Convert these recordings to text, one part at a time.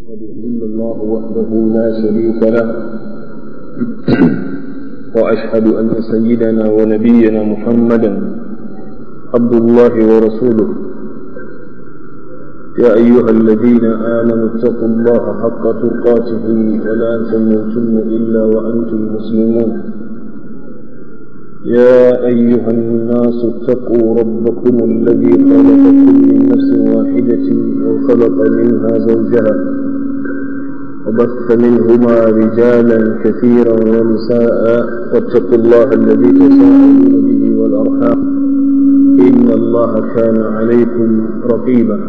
أشهد إلا الله وحده لا شريك له وأشهد أن سيدنا ونبينا محمدا عبد الله ورسوله يا أيها الذين آمنوا اتقوا الله حق تقاته ولا تموتن إلا وأنتم مسلمون يا أيها الناس اتقوا ربكم الذي خلقكم من نفس واحدة وخلق منها زوجها وبث منهما رجالا كثيرا ونساء واتقوا الله الذي تساءلون به والأرحام إن الله كان عليكم رقيبا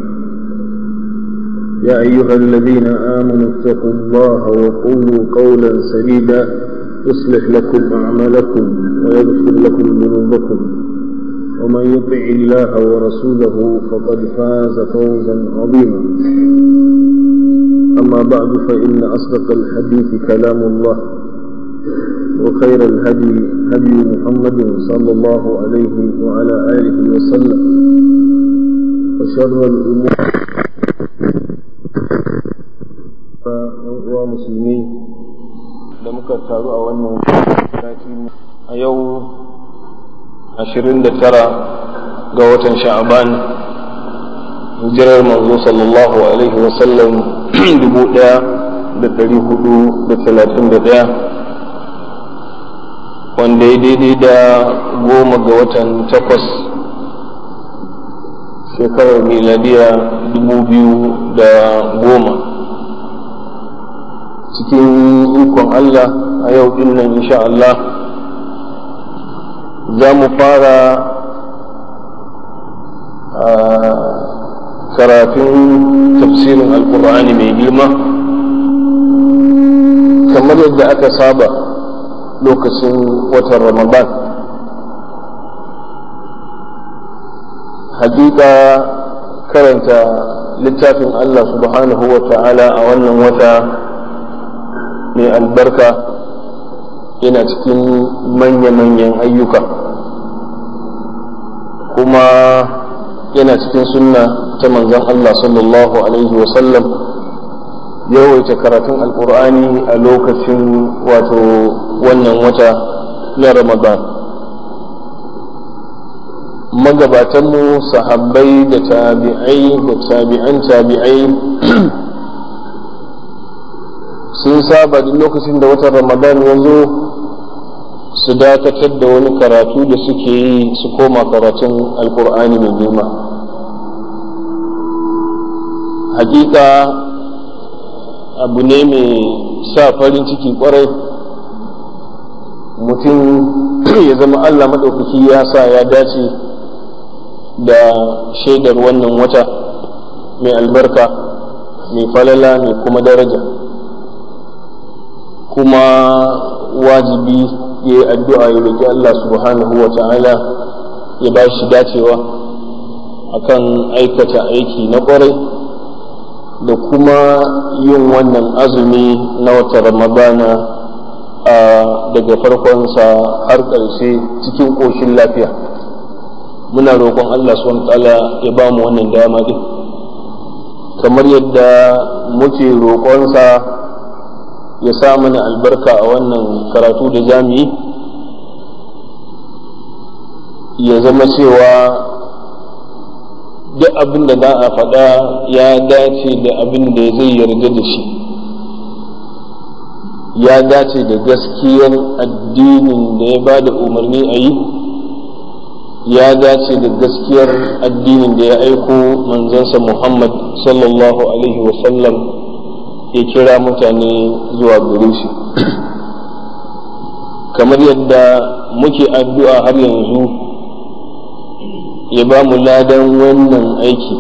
يا أيها الذين آمنوا اتقوا الله وقولوا قولا سديدا يصلح لكم أعمالكم ويغفر لكم ذنوبكم ومن يطع الله ورسوله فقد فاز فوزا عظيما أما بعد فإن أصدق الحديث كلام الله وخير الهدي هدي محمد صلى الله عليه وعلى آله وسلم وشر الأمور ومسلمين da muka taru a wannan sati a yau 29 ga watan sha'aban hijirar manzo sallallahu alaihi wasallam 1431 wanda ya daidai da goma ga watan takwas shekarar miladiya 2010 cikin ikon Allah a yau din nan insha Allah za mu fara karatun tafsirin alkur'ani mai girma kamar yadda aka saba lokacin watan ramadan hakika karanta littafin Allah subhanahu wa ta'ala a wannan wata mai albarka yana cikin manya-manyan ayyuka kuma yana cikin sunna ta manzon Allah sallallahu alaihi wasallam yawaita karatun alkur'ani a lokacin wato wannan wata na ramadan magabatanmu sahabbai da tabi'ai da tabi'an tabi'ai sun saba duk lokacin da watan ramadan ya zo su dakatar da wani karatu da suke yi su koma karatun alkur'ani mai girma hakika abu ne mai sa farin ciki kwarai mutum ya zama allah maɗaukaki ya sa ya dace da shaidar wannan wata mai albarka mai falala mai kuma daraja kuma wajibi ya yi addu'a ya roƙi Allah subhanahu wa ta'ala ya ba shi dacewa akan aikata aiki na ƙwarai da kuma yin wannan azumi na wata ramadana a daga farkonsa har ƙarshe cikin ƙoshin lafiya muna roƙon Allah subhanahu wa ta'ala ya ba mu wannan dama din kamar yadda muke roƙonsa ya sa mana albarka a wannan karatu da jami'i ya zama cewa duk abin da za a faɗa ya dace da abin da zai yarda da shi ya dace da gaskiyar addinin da ya ba da umarni a yi ya dace da gaskiyar addinin da ya aiko manzansa muhammad sallallahu alaihi wasallam ya kira mutane zuwa gare shi kamar yadda muke addu'a har yanzu ya ba mu ladan wannan aiki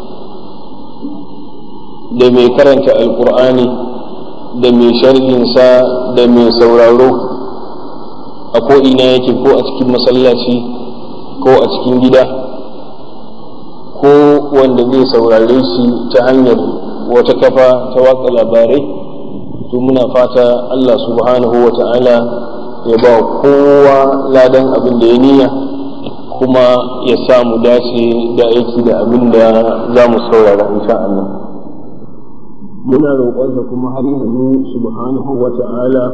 da mai karanta alkur'ani da mai sharhinsa da mai sauraro a ko'ina yake ko a cikin masallaci ko a cikin gida ko wanda zai saurare shi ta hanyar wata kafa ta watsa labarai to muna fata Allah subhanahu wa ta'ala ya ba kowa ladan abin da ya niyya kuma ya samu dace da aiki da abin da za mu saurara insha Allah muna roƙonsa kuma har yanzu subhanahu wa ta'ala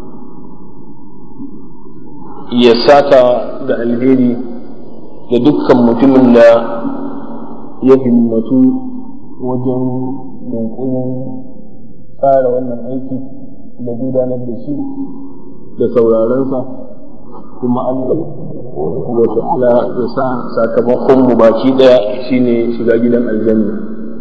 ya saka da alheri da dukkan mutumin da ya himmatu wajen yunkurin tsara wannan aiki da gudanar da shi da saurarensa kuma Allah wa ta'ala ya sa sakamakon mu baki daya shine shiga gidan aljanna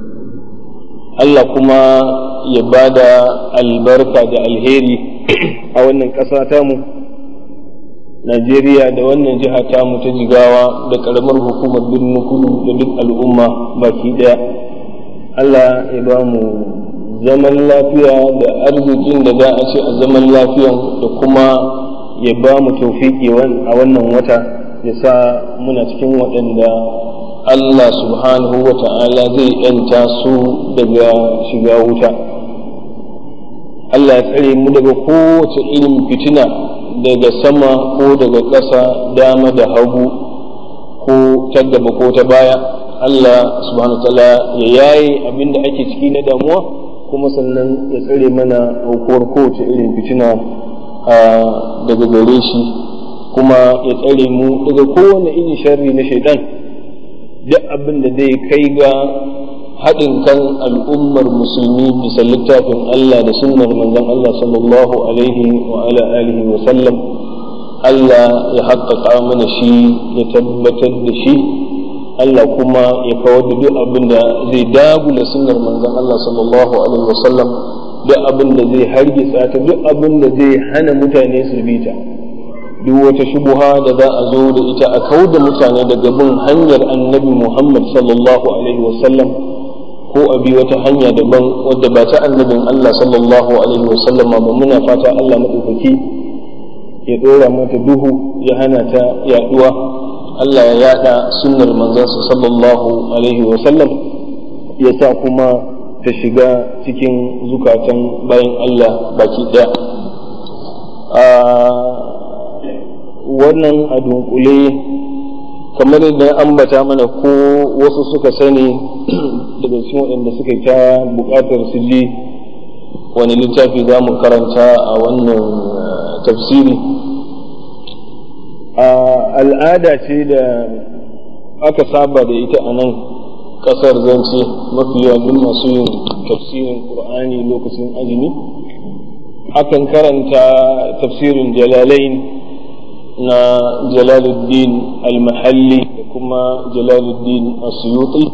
Allah kuma ya bada albarka da alheri a wannan ƙasa tamu Najeriya da wannan jiha tamu ta jigawa da ƙaramar hukumar birnin kudu da duk al'umma baki daya Allah ya ba mu zaman lafiya da arzikin da za a ce a zaman lafiyan da kuma ya ba mu taufiki a wannan wata ya sa muna cikin waɗanda Allah subhanahu wa ta'ala zai ‘yanta su daga shiga wuta. Allah ya tsare mu daga kowace irin fitina daga sama ko daga ƙasa dama da hagu ko ta gaba ko ta baya. Allah subhanahu wa ta'ala ya yaye abin da ake ciki na damuwa kuma sannan ya tsare mana aukuwar kowace irin fitina daga gare shi kuma ya tsare mu daga kowane irin sharri na shaidan duk abin da zai kai ga haɗin kan al'ummar musulmi bisa littafin Allah da sunnar manzon Allah sallallahu alaihi wa ala alihi wa sallam Allah ya haƙƙaƙa mana shi ya tabbatar da shi Allah kuma ya kawar da duk abin da zai dagula sunnar manzon Allah sallallahu alaihi wa sallam duk abin da zai hargitsa ta duk abin da zai hana mutane su bi ta duk wata shubuha da za a zo da ita a kau da mutane daga bin hanyar annabi Muhammad sallallahu alaihi wasallam ko a bi wata hanya daban wadda ba ta annabin Allah sallallahu alaihi wasallam ba muna fata Allah maɗaukaki ya ɗora mata duhu ya hana ta yaɗuwa Allah ya yaɗa sunnar manzansa sallallahu alaihi wasallam ya sa kuma ta shiga cikin zukatan bayan Allah baki ɗaya wannan a dunkule kamar yadda ambata mana ko wasu suka sani daga cikin waɗanda suka ta buƙatar su ji wani littafi za mu karanta a wannan tafsiri al'ada ce da aka saba da ita a nan ƙasar zance mafi yawan masu yin tafsirin ƙur'ani lokacin azumi akan karanta tafsirin jalalain na jalaluddin al-mahalli da kuma jalaluddin asuyuti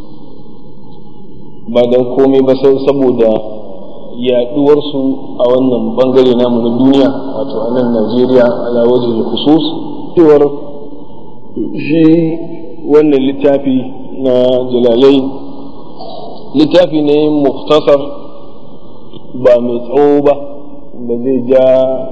ba don komai ba sai saboda yaduwarsu a wannan bangare namu na duniya wato a nan najeriya ala wajen khusus cewar shi wannan littafi na jalalai littafi ne muktasar ba mai tsawo ba da zai ja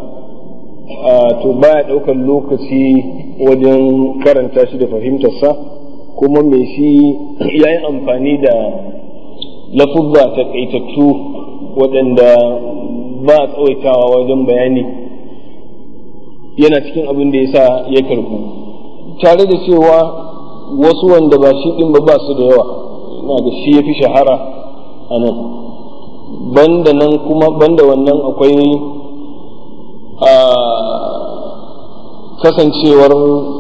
to baya ɗaukar lokaci wajen karanta shi da fahimtarsa kuma mai shi ya yi amfani da lafuzza taƙaitattu waɗanda ba a tsawaitawa wajen bayani yana cikin abin da ya sa ya karbu tare da cewa wasu wanda ba shi ɗin ba ba su da yawa na da shi ya fi shahara a nan banda nan kuma banda wannan akwai a kasancewar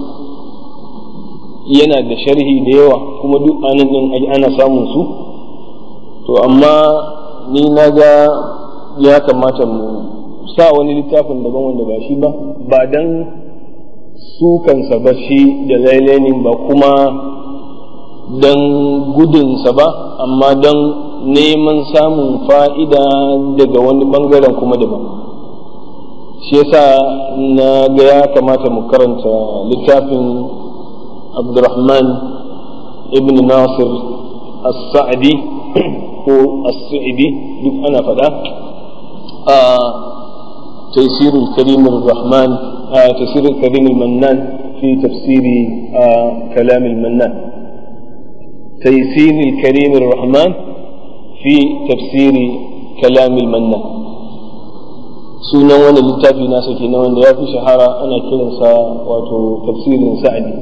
yana da sharhi da yawa kuma duk anan din ana samun su to amma ni na ga ya kamata mu sa wani littafin daban wanda ba shi ba ba dan su kansa ba shi da lailainin ba kuma dan gudunsa ba amma dan neman samun fa'ida daga wani bangaren kuma daban shi yasa na ga ya kamata mu karanta littafin abdurrahman ibn nasir as-sa'di ko as-sa'di duk ana faɗa a تيسير الكريم الرحمن آه تيسير الكريم المنان في تفسير آه كلام المنان تيسير الكريم الرحمن في تفسير كلام المنان sunan wani littafi nasa kenan wanda ya fi shahara ana kiransa wato tafsirin sa'adi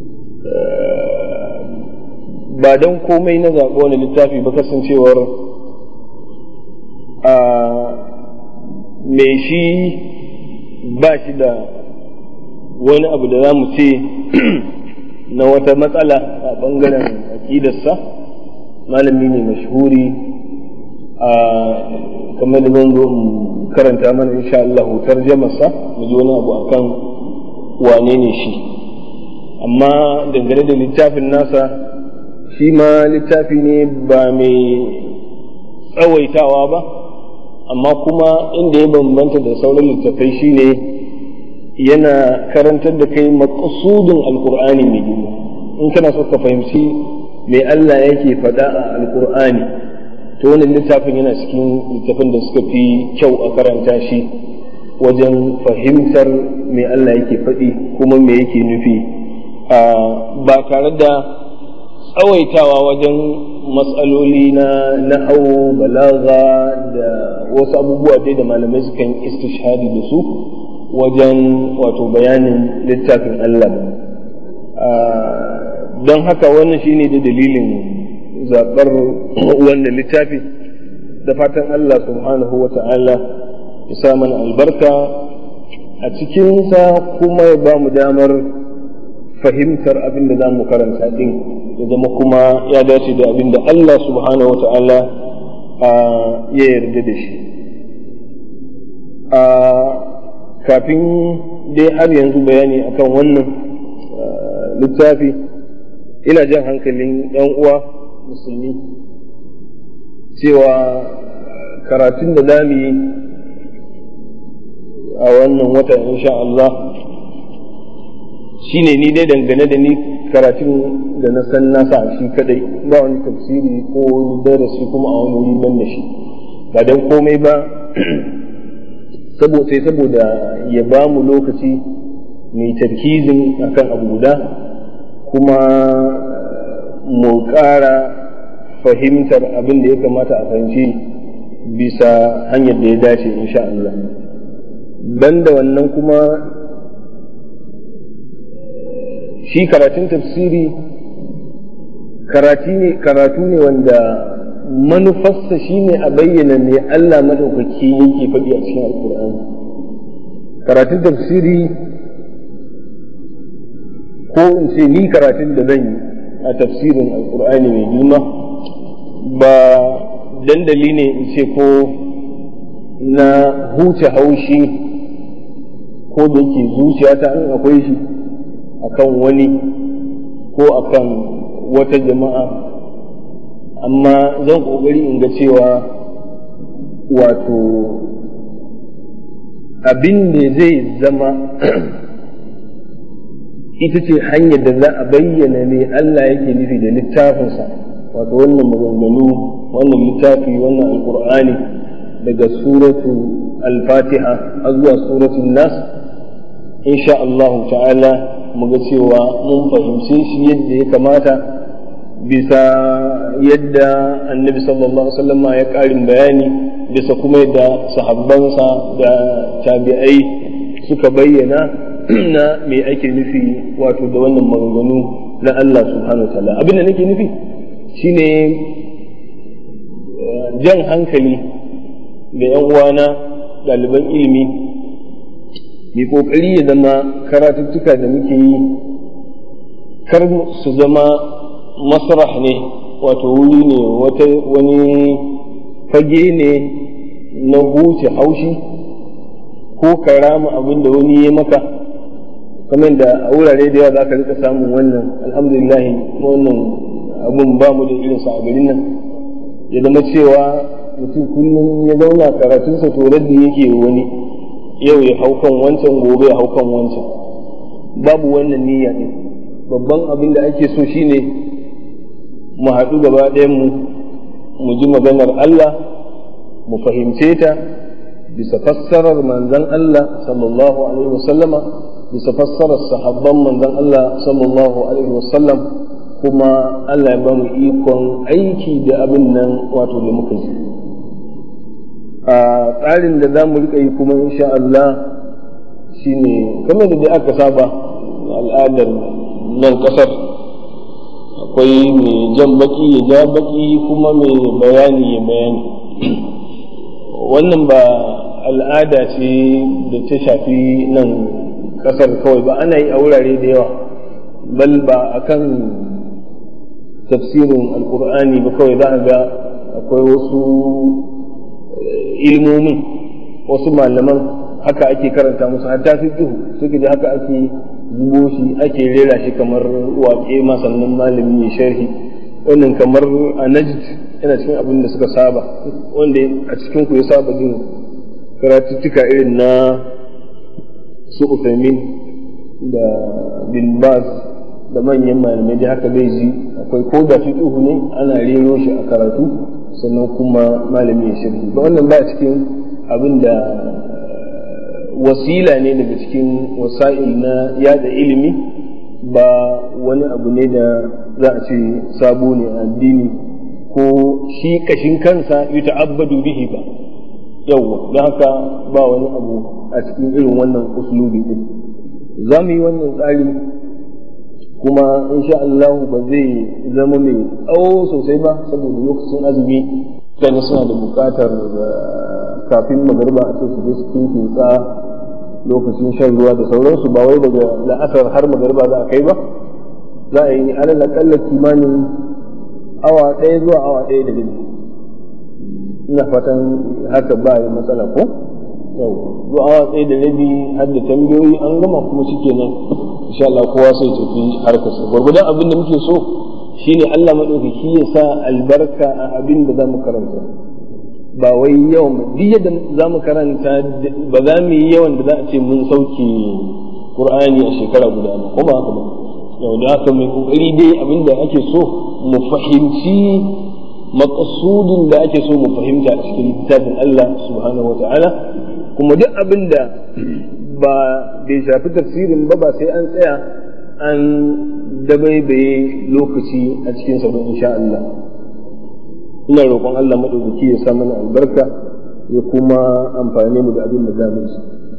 ba don komai na zaɓi wani littafi ba kasancewar mai shi ba shi da wani abu da za mu ce na wata matsala a ɓangaren aƙidarsa malami ne mashhuri a kamar da zan zo in karanta mana insha Allah tarjamarsa mu ji wani abu akan wane ne shi amma dangane da littafin nasa shi ma littafi ne ba mai tsawaitawa ba amma kuma inda ya bambanta da sauran littafai shine yana karantar da kai maƙasudin alkur'ani mai girma in kana so ka fahimci me Allah yake faɗa a alkur'ani to wannan littafin yana cikin littafin da suka fi kyau a karanta shi wajen fahimtar me Allah yake faɗi kuma me yake nufi ba tare da tsawaitawa wajen matsaloli na na'au balaga da wasu abubuwa dai da malamai sukan istishhadi da su wajen wato bayanin littafin Allah don haka wannan shine da dalilin zaɓar wannan littafi da fatan Allah subhanahu wa ta'ala ya sa mana albarka a cikinsa kuma ya ba mu damar fahimtar abin da za mu karanta din ya zama kuma ya dace da abin da Allah subhanahu wa ta'ala ya yarda da shi kafin dai har yanzu bayani akan wannan littafi ina jan hankalin ɗan uwa musulmi cewa karatun da za mu yi a wannan wata insha Allah shine ni dai dangane da ni karatun da na san nasa shi kadai ba wani tafsiri ko wani darasi kuma a wani wuri ban da shi ba don komai ba sai saboda ya ba mu lokaci mai tarkizin akan abu guda kuma mu ƙara fahimtar abin da ya kamata a fahimci bisa hanyar da ya dace insha Allah banda wannan kuma shi karatun tafsiri karatu ne wanda manufarsa shine a bayyana me Allah madaukaki yake faɗi a cikin alkur'ani karatun tafsiri ko in ce ni karatun da zan yi a tafsirin alkur'ani mai girma ba dandali ne in ce ko na huce haushi ko da yake zuciyata in akwai shi akan wani ko akan wata jama'a amma zan ƙoƙari in ga cewa wato abin da zai zama ita ce hanyar da za a bayyana ne Allah yake nufi da littafinsa wato wannan maganganu wannan littafi wannan alkur'ani daga suratu al-fatiha har zuwa suratul nas insha Allah ta'ala mu ga cewa mun fahimce shi yadda ya kamata bisa yadda annabi sallallahu alaihi wasallam ya karin bayani bisa kuma yadda sahabbansa da tabi'ai suka bayyana na me ake nufi wato da wannan maganganu na Allah subhanahu ta'ala abin da nake nufi shine jan hankali da yan uwana ɗaliban ilimi mai ƙoƙari ya zama karatuttuka da muke yi kar su zama masrah ne wato wuri ne wani fage ne na huce haushi ko karama abin da wani ya maka kamar da a wurare da yawa za ka rika samun wannan alhamdulillah wannan abun ba mu da irinsa a garin nan ya zama cewa mutum kullum ya zauna karatunsa to raddi yake wani yau ya hau kan wancan gobe ya hau kan wancan babu wannan niyya ne babban abin da ake so shine mu haɗu gaba mu mu ji maganar Allah mu fahimce ta bisa fassarar manzon Allah sallallahu alaihi wasallama bisa fassarar sahabban manzon Allah sallallahu alaihi wasallam kuma Allah ya ba mu ikon aiki da abin nan wato da muka ji a tsarin da za mu rika yi kuma insha Allah shine kamar da aka saba al'adar nan kasar akwai mai jan baki ya ja baki kuma mai bayani ya bayani wannan ba al'ada ce da ta shafi nan kasar kawai ba ana yi a wurare da yawa bal ba akan tafsirin alkur'ani ba kawai za a ga akwai wasu ilmomin wasu malaman haka ake karanta musu hatta fi duhu suka ji haka ake zubo shi ake rera shi kamar waƙe ma sannan malami ya sharhi wannan kamar a najd yana cikin abin da suka saba wanda a cikin ku ya saba jin karatuttuka irin na su Uthaymin da bin Baz da manyan malamai da haka zai ji akwai ko da fiqhu ne ana rero shi a karatu sannan kuma malami ya shirki ba wannan ba cikin abin da wasila ne daga cikin wasa'il na yada ilimi ba wani abu ne da za a ce sabo ne a addini ko shi kashin kansa yi ta'abbadu bihi ba yawwa don haka ba wani abu a cikin irin wannan uslubi din za mu yi wannan tsari kuma insha Allah ba zai zama mai tsawo sosai ba saboda lokacin azumi mutane suna da bukatar kafin magarba a ce su je su kinkinsa lokacin shan ruwa da sauransu ba wai daga la'asar har magarba za a kai ba za a yi alal akalla kimanin awa ɗaya zuwa awa ɗaya da rabi ina fatan haka ba yi matsala ko yau zuwa awa ɗaya da rabi har da tambayoyi an gama kuma shikenan insha Allah kowa sai tafi harkarsa gwargwadon abin da muke so shine Allah maɗaukaki ya sa albarka a abin da za mu karanta ba wai yawan duk yadda za mu karanta ba za mu yi yawan da za a ce mun sauke Qur'ani a shekara guda ba ko ba haka ba yau da haka mai kokari dai abin da ake so mu fahimci maqsudin da ake so mu fahimta a cikin littafin Allah subhanahu wata'ala kuma duk abin da ba bai shafi tafsirin ba ba sai an tsaya an dabaibaye lokaci a cikin sa insha Allah ina roƙon Allah madaukaki ya sa mana albarka ya kuma amfane mu da abin da za mu ci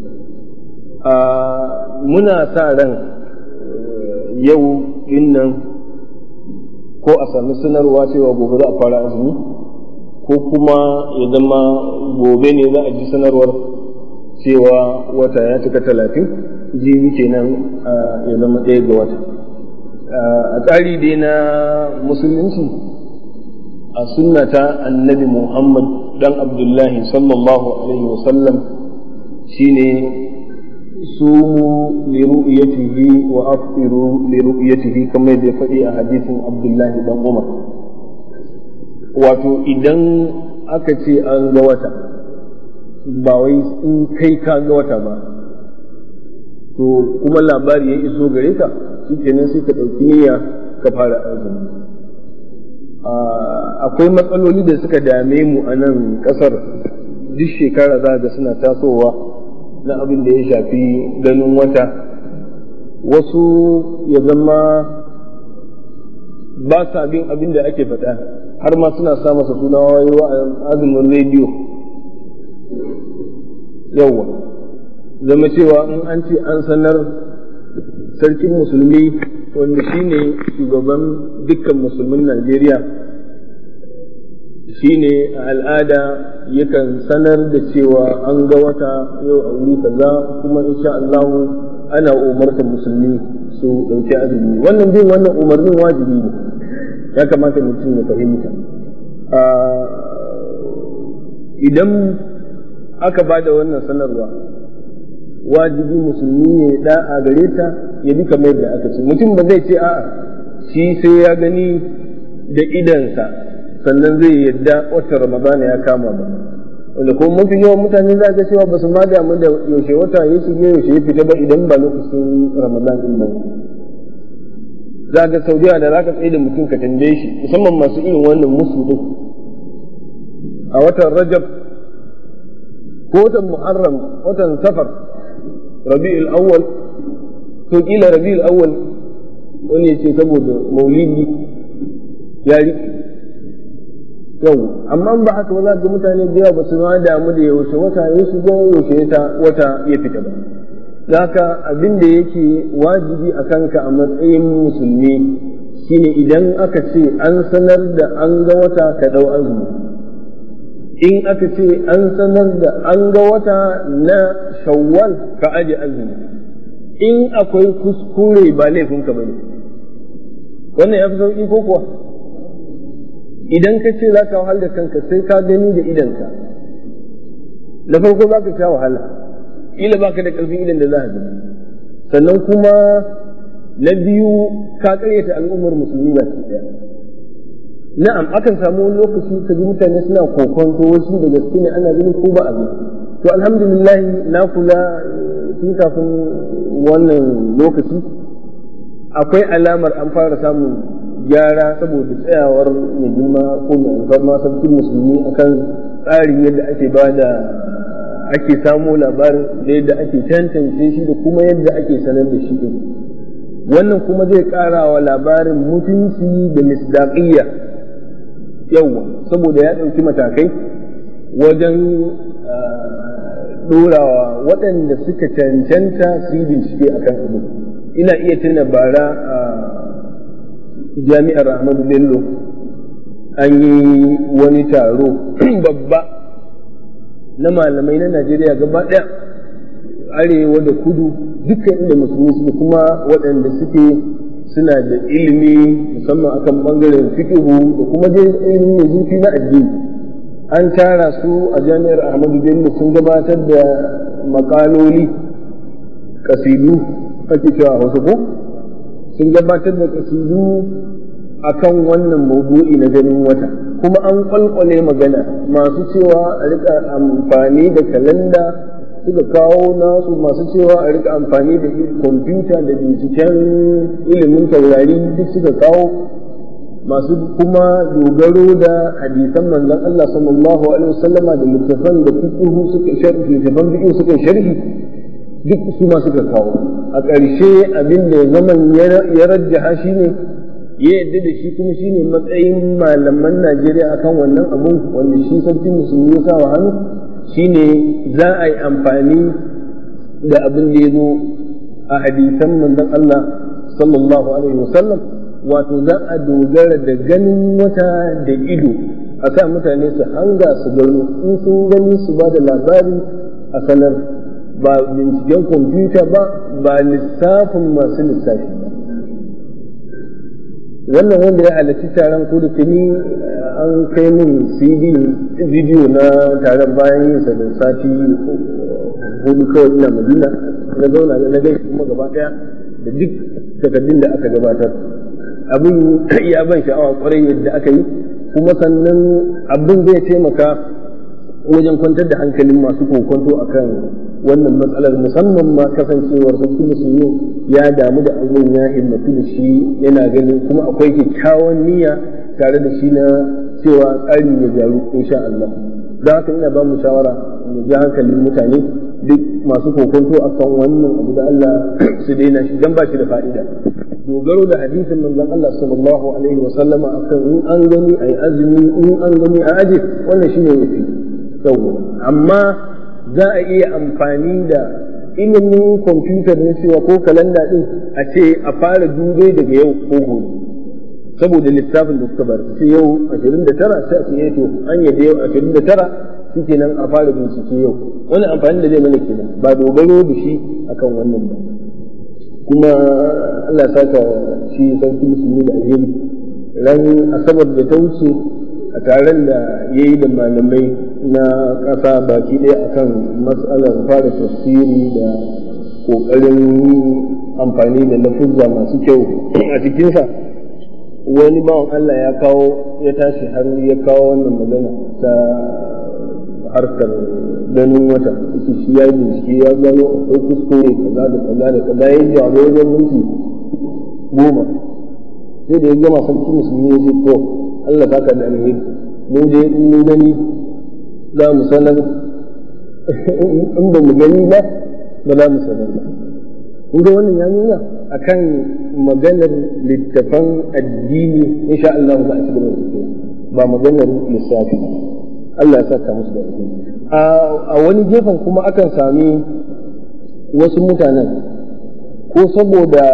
muna sa ran yau dinnan ko a sami sanarwa cewa gobe za a fara azumi ko kuma ya zama gobe ne za a ji sanarwar cewa wata ya cika talatin jibi kenan ya zama ɗaya ga wata a tsari dai na musulunci a sunnata annabi muhammad dan abdullahi sallallahu alaihi wasallam shine sumu li ru'yatihi wa aftiru li ru'yatihi kamar da ya faɗi a hadisin Abdullahi dan Umar wato idan aka ce an ga wata ba wai in kai ka ga wata ba to kuma labari ya iso gare ka shikenan sai ka ɗauki niyya ka fara azumi akwai matsaloli da suka dame mu a nan ƙasar duk shekara za ga suna tasowa na abin da ya shafi ganin wata wasu ya zama ba sa bin abin da ake faɗa har ma suna sa masa suna wayewa a azumin rediyo yawwa zama cewa in an ce an sanar sarkin musulmi wanda shine shugaban dukkan musulmin najeriya shine a al'ada yakan sanar da cewa an ga wata yau a wuri kaza kuma insha Allah ana umartar musulmi su ɗauki azumi wannan bin wannan umarnin wajibi ne ya kamata mutum ya fahimta idan aka ba da wannan sanarwa wajibi musulmi ne da'a gare ta ya bi kamar yadda aka ce mutum ba zai ce a'a shi sai ya gani da idansa sannan zai yadda watan ramadana ya kama ba wanda kuma mafi yawan mutane za ga cewa ba su ma damu da yaushe wata ya shige yaushe ya fita ba idan ba lokacin ramadan din ba za ga saudiya da za ka tsaye da mutum ka tambaye shi musamman masu irin wannan musu din a watan rajab ko watan muharram watan safar rabi'ul awwal to kila rabi'ul awwal wani ya ce saboda maulidi ya riƙe yau amma ba haka ba za ga mutane da yawa ba su ma damu da yaushe wata ya shiga yaushe ta wata ya fita ba da haka abin da yake wajibi a kanka a matsayin musulmi shine idan aka ce an sanar da an ga wata ka ɗau azumi in aka ce an sanar da an ga wata na shawwal ka aje azumi in akwai kuskure ba laifinka ba ne wannan ya fi sauƙi ko kuwa idan ka ce za ka wahal da kanka sai ka gani da idanka da farko za ka sha wahala ila baka da ƙarfin idan da za a gani sannan kuma na biyu ka karyata al'ummar musulmi ba su ɗaya na'am akan samu wani lokaci ka ji mutane suna kokonto wasu da gaske ne ana gani ko ba a gani to alhamdulillah na kula tun kafin wannan lokaci akwai alamar an fara samun gyara saboda tsayawar mai girma ko mai alfarma sarkin musulmi akan tsarin yadda ake ba da ake samo labarin da yadda ake tantance shi da kuma yadda ake sanar da shi din wannan kuma zai ƙara wa labarin mutunci da misdaƙiyya yawa saboda ya ɗauki matakai wajen ɗorawa waɗanda suka cancanta su yi bincike a kan abu ina iya tuna bara a jami'ar ahmadu bello an yi wani taro babba na malamai na najeriya gaba ɗaya arewa da kudu dukkan inda musulmi suke kuma waɗanda suke suna da ilimi musamman akan ɓangaren fikihu da kuma dai ilimi mai zurfi na addini an tara su a jami'ar ahmadu bello sun gabatar da makaloli kasidu ake cewa wasu ko sun gabatar da kasidu akan wannan maudu'i na ganin wata kuma an kwalkwale magana masu cewa a rika amfani da kalanda suka kawo nasu masu cewa a rika amfani da kwamfuta da binciken ilimin taurari duk suka kawo masu kuma dogaro da hadisan manzon Allah sallallahu alaihi wasallama da littafan da fiqhu suka sharhi littafan fiqhu suka sharhi duk su ma suka kawo a ƙarshe abin da zaman ya rajjaha shine ya yadda da shi kuma shine matsayin malaman Najeriya akan wannan abun wanda shi sarkin musulmi ya sa wa hannu shine za a yi amfani da abin da ya zo a hadisan manzon Allah sallallahu alaihi wasallam wato za a dogara da ganin wata da ido a sa mutane su hanga su gano in sun gani su ba da labari a sanar ba binciken kwamfuta ba ba lissafin masu lissafi ba wannan wanda ya halarci taron ko da tuni an kai min cd video na taron bayan yin sa da sati hudu kawai ina madina na zauna na gai kuma gaba daya da duk takardun da aka gabatar abin ya ban sha'awa kwarai yadda aka yi kuma sannan abin zai taimaka wajen kwantar da hankalin masu kokonto akan wannan matsalar musamman ma kasancewar sarki musulmi ya damu da abin ya himmatu da shi yana ganin kuma akwai kyakkyawan niyya tare da shi na cewa tsari ya gyaru insha Allah don haka ina ba mu shawara mu ji hankalin mutane duk masu kokonto akan wannan abu da Allah su daina shi dan ba shi da fa'ida dogaro da hadisin manzon Allah sallallahu alaihi wa sallama akan in an gani ayi azumi in an gani a aje wannan shine yafi yawa amma za a iya amfani da ilimin kwamfutar na cewa ko kalanda din a ce a fara dubai daga yau ko gobe saboda lissafin da suka bar sai yau 29 sai a ce to an yadda yau 29 shi kenan a fara bincike yau wani amfani da zai mana kenan ba dogaro da shi akan wannan ba kuma Allah saka shi sarki musulmi da alheri ran asabar da ta wuce a taron da ya yi da malamai na ƙasa baki ɗaya akan matsalar fara tafsiri da ƙoƙarin amfani da lafuzza masu kyau a cikinsa wani bawan Allah ya kawo ya tashi har ya kawo wannan magana ta harkar ganin wata shi ya yi bincike ya gano akwai kuskure kaza da kaza da kaza ya jawo wajen minti goma sai da ya gama sarki musulmi ya ce to Allah baka da alheri mu dai in mun gani za mu sanar in ba mu gani ba ba za mu sanar ba kun ga wannan ya nuna akan maganar littafan addini insha Allah za a ci gaba da ba maganar lissafi Allah ya saka musu da alheri a wani gefen kuma akan sami wasu mutanen ko saboda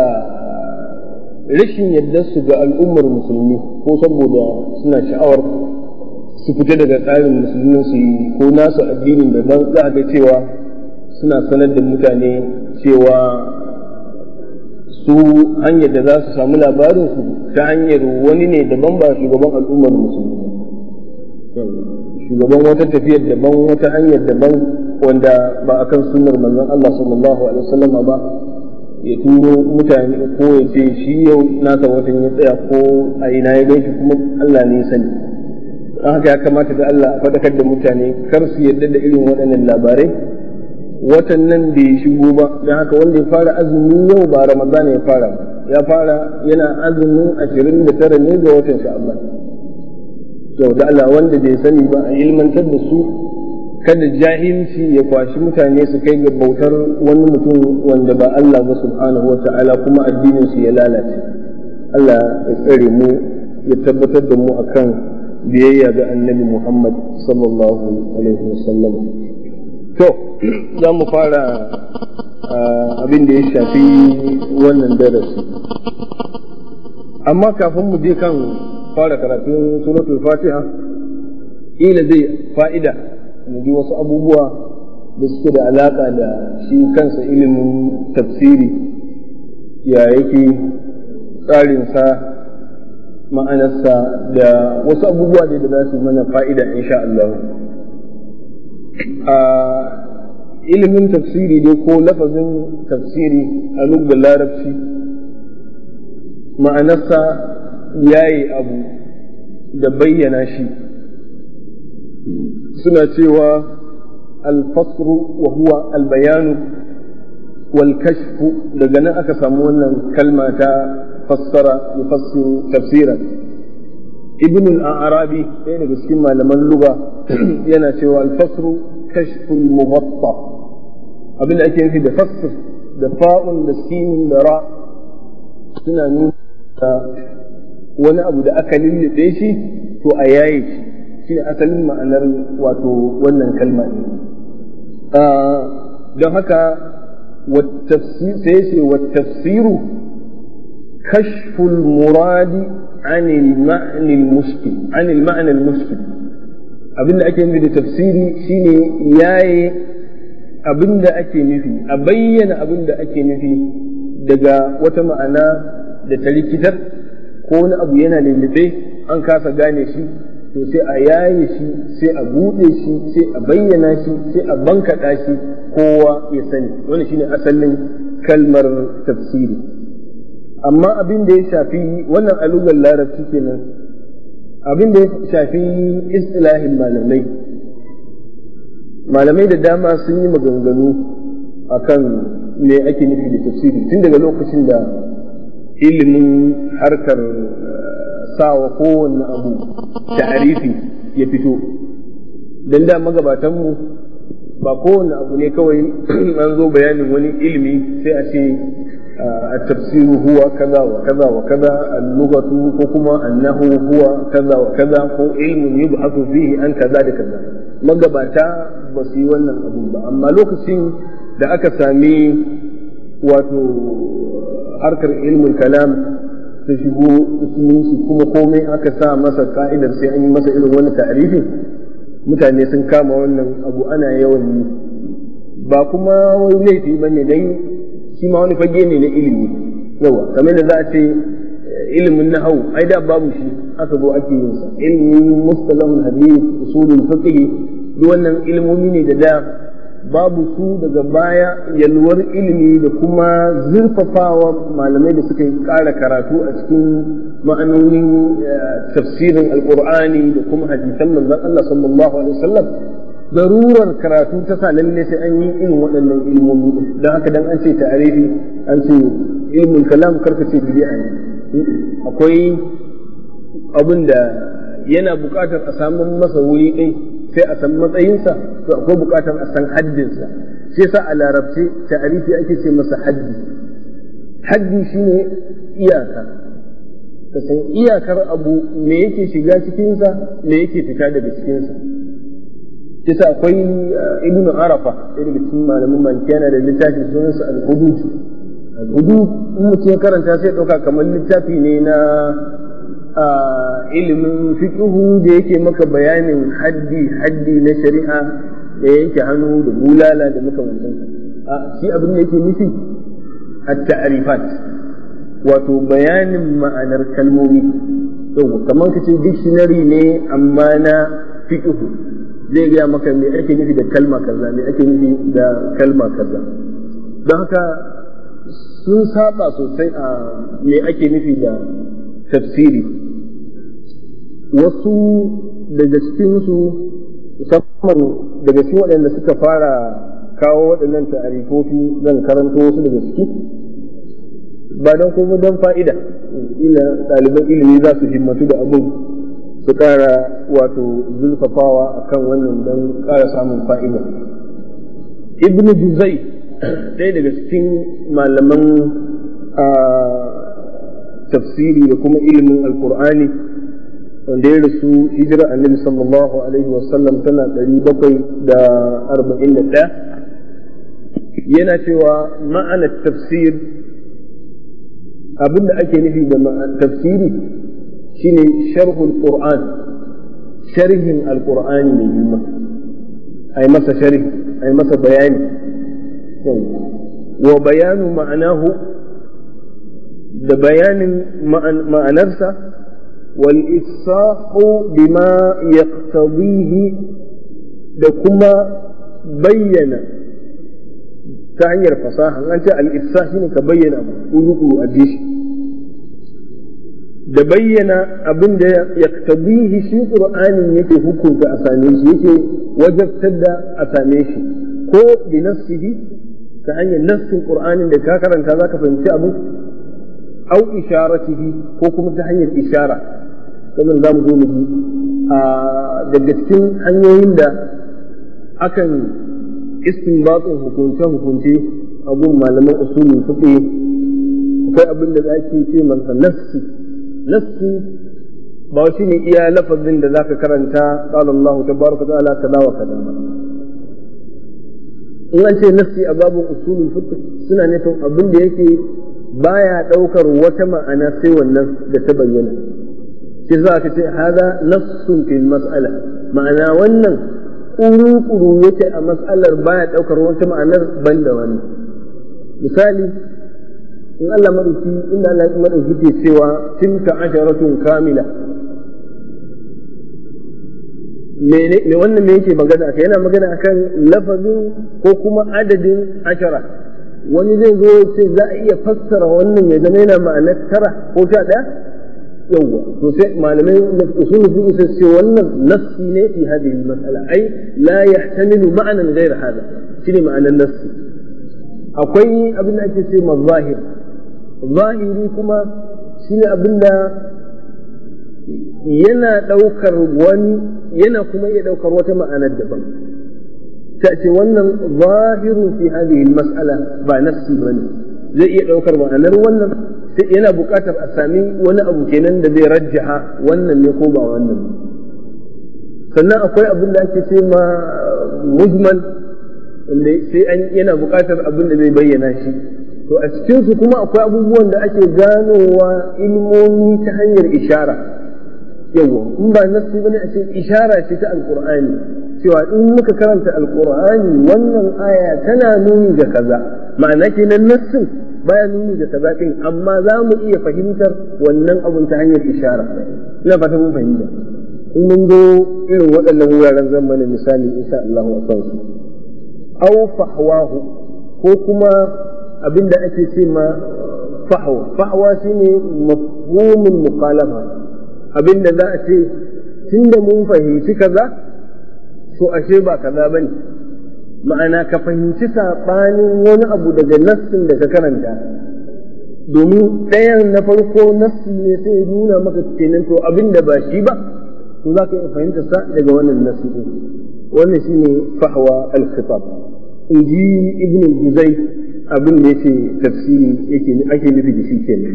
rashin yadda su ga al'ummar musulmi ko saboda suna sha'awar su fita daga tsarin musulunci ko nasu addinin daban za a ga cewa suna sanar da mutane cewa su hanyar da za su samu labarinsu ta hanyar wani ne daban ba shugaban al'ummar musulmi shugaban wata tafiyar daban wata hanyar daban wanda ba a kan sunnar manzon Allah sallallahu alaihi wasallam ba ya turo mutane ko ya ce shi yau nasa watan ya tsaya ko a ina ya gaishe kuma Allah ne ya sani don haka ya kamata da Allah a faɗakar da mutane kar su yarda da irin waɗannan labarai watan nan bai shigo ba don haka wanda ya fara azumi yau ba Ramadan ya fara ya fara yana azumin ashirin da tara ne ga watan sha'aban yau da Allah wanda bai sani ba a ilmantar da su kada jahilci ya kwashi mutane su kai ga bautar wani mutum wanda ba Allah ba subhanahu wa ta'ala kuma addinin su ya lalace Allah ya tsare mu ya tabbatar da mu akan biyayya ga annabi Muhammad sallallahu alaihi wasallam to za mu fara abin da ya shafi wannan darasi amma kafin mu je kan fara karatun suratul fatiha ila zai fa'ida mu ji wasu abubuwa da suke da alaka da shi kansa ilimin tafsiri ya yake tsarinsa ma'anarsa da wasu abubuwa da za su mana fa'ida insha Allah a ilimin tafsiri dai ko lafazin tafsiri a lugar larabci ma'anarsa yayi abu da bayyana shi suna cewa alfasru wa huwa albayanu wal kashfu daga nan aka samu wannan kalma ta fassara yufassiru tafsiran ibn al-arabi ɗaya daga cikin malaman lugha yana cewa al-fasru kashfu al-mubatta abin da ake nufi da fasr da fa'un da sin da ra suna nuna wani abu da aka lullube shi to a yaye shi shine asalin ma'anar wato wannan kalma ne don haka sai ce wa tafsiru kashful muradi عن المعنى المشكل عن المعنى المشكل abin da ake nufi da tafsiri shine yaye abin da ake nufi a bayyana abin da ake nufi daga wata ma'ana da ta rikitar ko wani abu yana lullube an kasa gane shi to sai a yaye shi sai a buɗe shi sai a bayyana shi sai a bankaɗa shi kowa ya sani wani shine asalin kalmar tafsiri amma abin da ya shafi wannan alugar larabci kenan abin da ya shafi istilahin malamai malamai da dama sun yi maganganu akan me ake nufi da tafsiri tun daga lokacin da ilimin harkar sawa kowanne abu ta'arifi ya fito don da magabatanmu ba kowanne abu ne kawai an zo bayanin wani ilimi sai a ce التفسير هو كذا وكذا وكذا اللغة حكما أنه هو كذا وكذا هو علم يبحث فيه عن كذا لكذا magabata ba su yi wannan abun ba amma lokacin da aka sami wato harkar ilmin kalam ta shigo musulunci kuma komai aka sa masa ka'idar sai an yi masa irin wani ta'arifin mutane sun kama wannan abu ana yawan yi ba kuma wani laifi ba ne dai shi ma wani fage ne na ilimi yawa kamar da za a ce ilimin nahau ai da babu shi aka zo ake yin sa ilimin mustalahul hadith usulul fiqh duk wannan ilimomi ne da da babu su daga baya yalwar ilimi da kuma zurfafawa malamai da suka ƙara karatu a cikin ma'anonin tafsirin alqur'ani da kuma hadisan manzon Allah sallallahu alaihi wasallam darurar karatu ta sa lalle sai an yi irin waɗannan ilmomi don haka dan an ce ta'arifi an ce ilmul kalam karka ce bid'a ne akwai abin da yana buƙatar a samu masa wuri ɗai sai a san matsayinsa to akwai buƙatar a san haddinsa shi yasa a larabce ta'arifi ake ce masa haddi haddi shine iyaka ka san iyakar abu me yake shiga cikinsa me yake fita daga cikinsa kisa akwai ibn arafa ɗaya daga cikin malamin maliki yana da littafin sunansa al-hudud al-hudud in mutum ya karanta sai ɗauka kamar littafi ne na ilimin fiqhu da yake maka bayanin haddi haddi na shari'a da yanke hannu da bulala da makamantansu a shi abin da yake nufi at-ta'rifat wato bayanin ma'anar kalmomi yau kamar ka ce dictionary ne amma na fiqhu zai gaya maka me ake nufi da kalma kaza me ake nufi da kalma kaza don haka sun saba sosai a me ake nufi da tafsiri wasu daga cikinsu musamman daga cikin waɗanda suka fara kawo waɗannan ta'arifofi zan karanto wasu daga ciki ba don kuma don fa'ida ila ɗaliban ilimi za su himmatu da abin su ƙara wato zulfafawa a kan wannan don ƙara samun fa'ida ibn juzai ɗaya daga cikin malaman tafsiri da kuma ilimin alkur'ani wanda ya rasu hijira annabi sallallahu alaihi wasallam tana ɗari bakwai da arba'in da ɗaya yana cewa ma'anar tafsir abinda ake nufi da tafsiri shine sharhul qur'an sharhin alqur'ani mai girma ai masa sharhi ai masa bayani wa bayanu ma'anahu da bayanin ma'anarsa wal isahu bima yaqtadihi da kuma bayyana ta hanyar fasaha an ce al-ifsah shine ka bayyana abu uruku a dishi da bayyana abin da ya tabihi shi qur'anin yake hukunta a same shi yake wajabtar da a same shi ko bi nafsihi ta hanyar nafsin qur'anin da ka karanta zaka fahimci abu au isharatihi ko kuma ta hanyar ishara kamar za mu zo mu ji daga cikin hanyoyin da akan istinbatsin hukunce-hukunce abun malaman usulun fiqh akwai abin da ake ce masa nafsi nafsi ba shi ne iya lafazin da zaka karanta qala Allah tabaraka ta'ala kaza wa kaza ba in an ce nafsi a babun usulun fiqh suna nufin abin da yake baya daukar wata ma'ana sai wannan da ta bayyana shi za ka ce hada nafsun fil mas'ala ma'ana wannan kuru-kuru yake a mas'alar baya ɗaukar wata ma'anar ban da wani misali in Allah madauki inda Allah madauki ke cewa tilka asharatun kamila me wannan me yake magana akai yana magana akan lafazin ko kuma adadin ashara wani zai zo sai za a iya fassara wannan ya zama yana ma'anar tara ko sha ɗaya yawwa to sai malamai da usul fiqh sai ce wannan nassi ne fi hadhihi al-mas'ala ai la yahtamilu ma'anan ghayr hada shine ma'anan nassi akwai abin da ake ce mazahir zahiri kuma shine abin da yana daukar wani yana kuma iya daukar wata ma'anar daban ta ce wannan zahirun fi hadhihi al-mas'ala ba nassi bane zai iya daukar ma'anar wannan sai yana buƙatar a sami wani abu kenan da zai rajjaha wannan ne ko ba wannan sannan akwai abin da ake ce ma mujmal wanda sai an yana buƙatar abin da zai bayyana shi to a cikinsu kuma akwai abubuwan da ake ganowa ilmomi ta hanyar ishara yawa in ba nassi bane a ce ishara ce ta alqur'ani cewa in muka karanta alqur'ani wannan aya tana nuni ga kaza ma'ana kenan nassin baya nuni da kaza din amma za mu iya fahimtar wannan abun ta hanyar ishara ina fata mun fahimta in mun zo irin waɗannan wuraren zan mana misali insha Allah a kan su aw fahwahu ko kuma abinda ake ce ma fahwa fahwa shine mafhumul muqalafa abinda za a ce tunda mun fahimci kaza to ashe ba kaza bane ma'ana ka fahimci saɓanin wani abu daga nassin da ka karanta domin ɗayan na farko nassi ne sai ya nuna maka kenan to abin da ba shi ba to za ka iya fahimta sa daga wannan nassi ɗin wannan shi ne fahwa al-khitab in ji ibn juzai abin da yake tafsiri yake ake nufi da shi kenan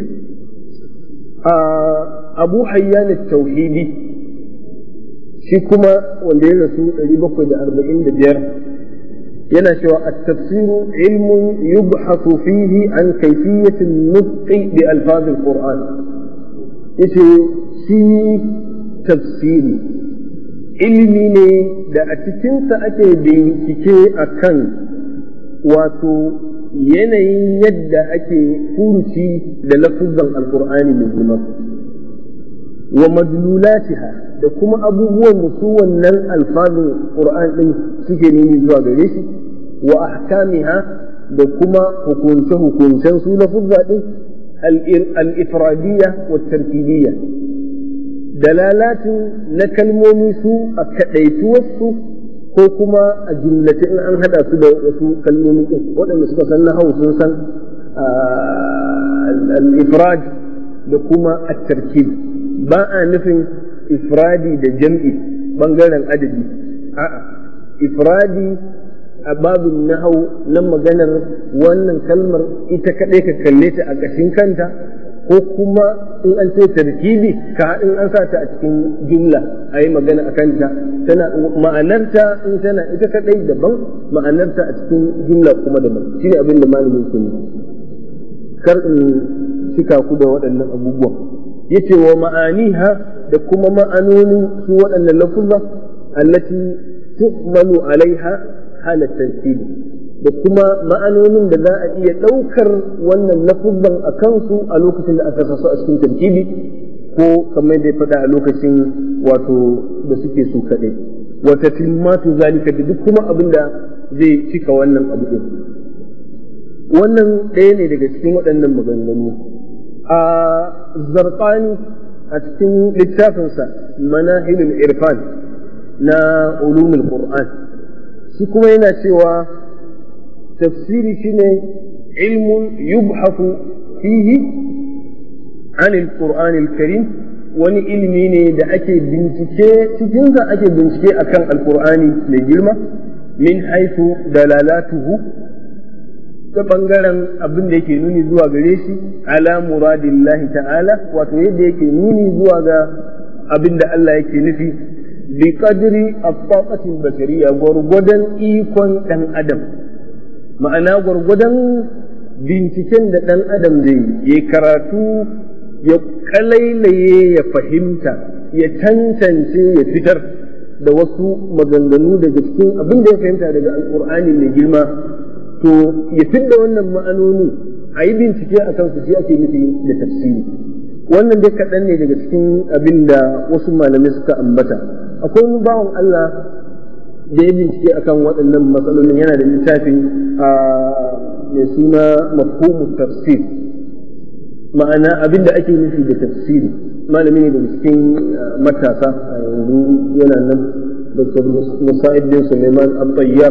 abu hayyan tauhidi shi kuma wanda ya rasu 745 yana cewa at-tafsiru ilmun yubhathu fihi an kayfiyyati an-nutqi bi alfaz al-Qur'an yace shi tafsiri ilimi ne da a cikinsa ake bincike a kan wato yanayin yadda ake furuci da lafuzan alkur'ani mai girma wa madlulatiha da kuma abubuwan da su wannan alfazin qur'an din suke nuni zuwa gare shi wa ahkamiha da kuma hukunce-hukuncen su lafuzza din al-ifradiyya wa tarkibiyya dalalatin na kalmomi su a kaɗaituwarsu ko kuma a jumlace in an haɗa su da wasu kalmomi ɗin waɗanda suka san nahau sun san al-ifrad da kuma at-tarkib ba a nufin ifradi da jam'i bangaren adadi a'a ifradi a babin nahau na maganar wannan kalmar ita kaɗai ka kalle ta a ƙashin kanta ko kuma in an ce tarkibi ka in an sa ta a cikin jumla a yi magana a kanta tana ma'anarta in tana ita kadai daban ma'anarta a cikin jumla kuma daban shi ne abin da malamin ke kar in cika ku da waɗannan abubuwan yace wa ma'aniha da kuma ma'anonin su waɗannan lafuzza allati tuhmalu alaiha halat tarkibi da kuma ma'anonin da za a iya ɗaukar wannan lafuzan a kansu a lokacin da aka sa su a cikin tarkibi ko kamar da ya faɗa a lokacin wato da suke su kaɗai wata tilmatu zalika da duk kuma abin da zai cika wannan abu ɗin wannan ɗaya ne daga cikin waɗannan maganganu a zarqani a cikin littafinsa manahilul irfan na ulumul qur'an shi kuma yana cewa tafsiri shine ilmun yubhafu fihi an alquran alkarim wani ilimi ne da ake bincike cikinsa ake bincike akan alqur'ani mai girma min haifu dalalatuhu ta bangaren abin da yake nuni zuwa gare shi ala muradillahi ta'ala wato yadda yake nuni zuwa ga abin da Allah yake nufi bi qadri at-taqati al-bashariyya gurgudan ikon dan adam ma'ana gurgudan binciken da dan adam zai yi karatu ya kalailaye ya fahimta ya tantance ya fitar da wasu maganganu daga cikin abin da ya fahimta daga alkur'ani mai girma to ya fidda wannan ma'anoni a yi bincike a kansu shi ake nufi da tafsiri wannan dai kaɗan ne daga cikin abin da wasu malamai suka ambata akwai wani bawan Allah da ya bincike akan waɗannan matsalolin yana da littafin a mai suna mafhumu tafsir ma'ana abin da ake nufi da tafsiri malami ne daga cikin matasa a yanzu yana nan dr musa'id bin suleiman al-tayyar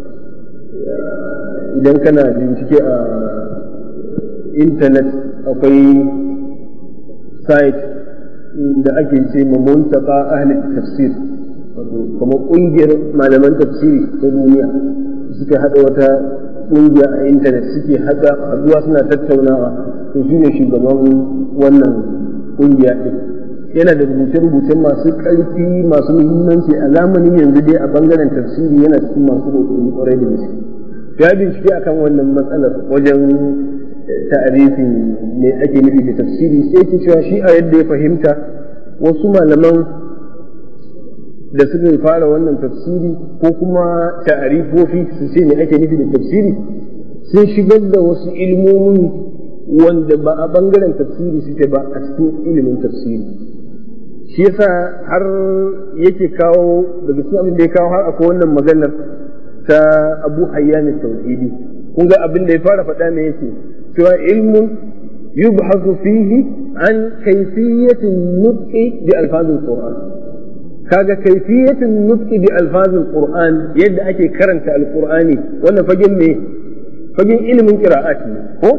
idan kana bincike a intanet akwai site da ake ce ma muntaka ahli tafsir kamar ƙungiyar malaman tafsiri ta duniya suka haɗa wata ƙungiya a intanet suke haɗa haɗuwa suna tattaunawa to shi ne shugaban wannan ƙungiya ɗin yana da rubuce-rubuce masu ƙarfi masu muhimmanci a zamanin yanzu dai a bangaren tafsiri yana cikin masu ƙoƙari ƙwarai da gaske ya bincike akan wannan matsalar wajen ta'arifin ne ake nufi da tafsiri sai ke cewa shi a yadda ya fahimta wasu malaman da suka fara wannan tafsiri ko kuma ta'arifofi su ce ne ake nufi da tafsiri sun shigar da wasu ilmomin wanda ba a bangaren tafsiri suke ba a cikin ilimin tafsiri shi yasa har yake kawo daga cikin abin da ya kawo har akwai wannan maganar ta abu hayyan tauhidi kun ga abin da ya fara faɗa me yake cewa ilmun yubhasu fihi an kayfiyatin nutqi bi alfazil qur'an kaga kayfiyatin nutqi bi alfazil qur'an yadda ake karanta alqur'ani wannan fagen me fagen ilimin qira'at ne ko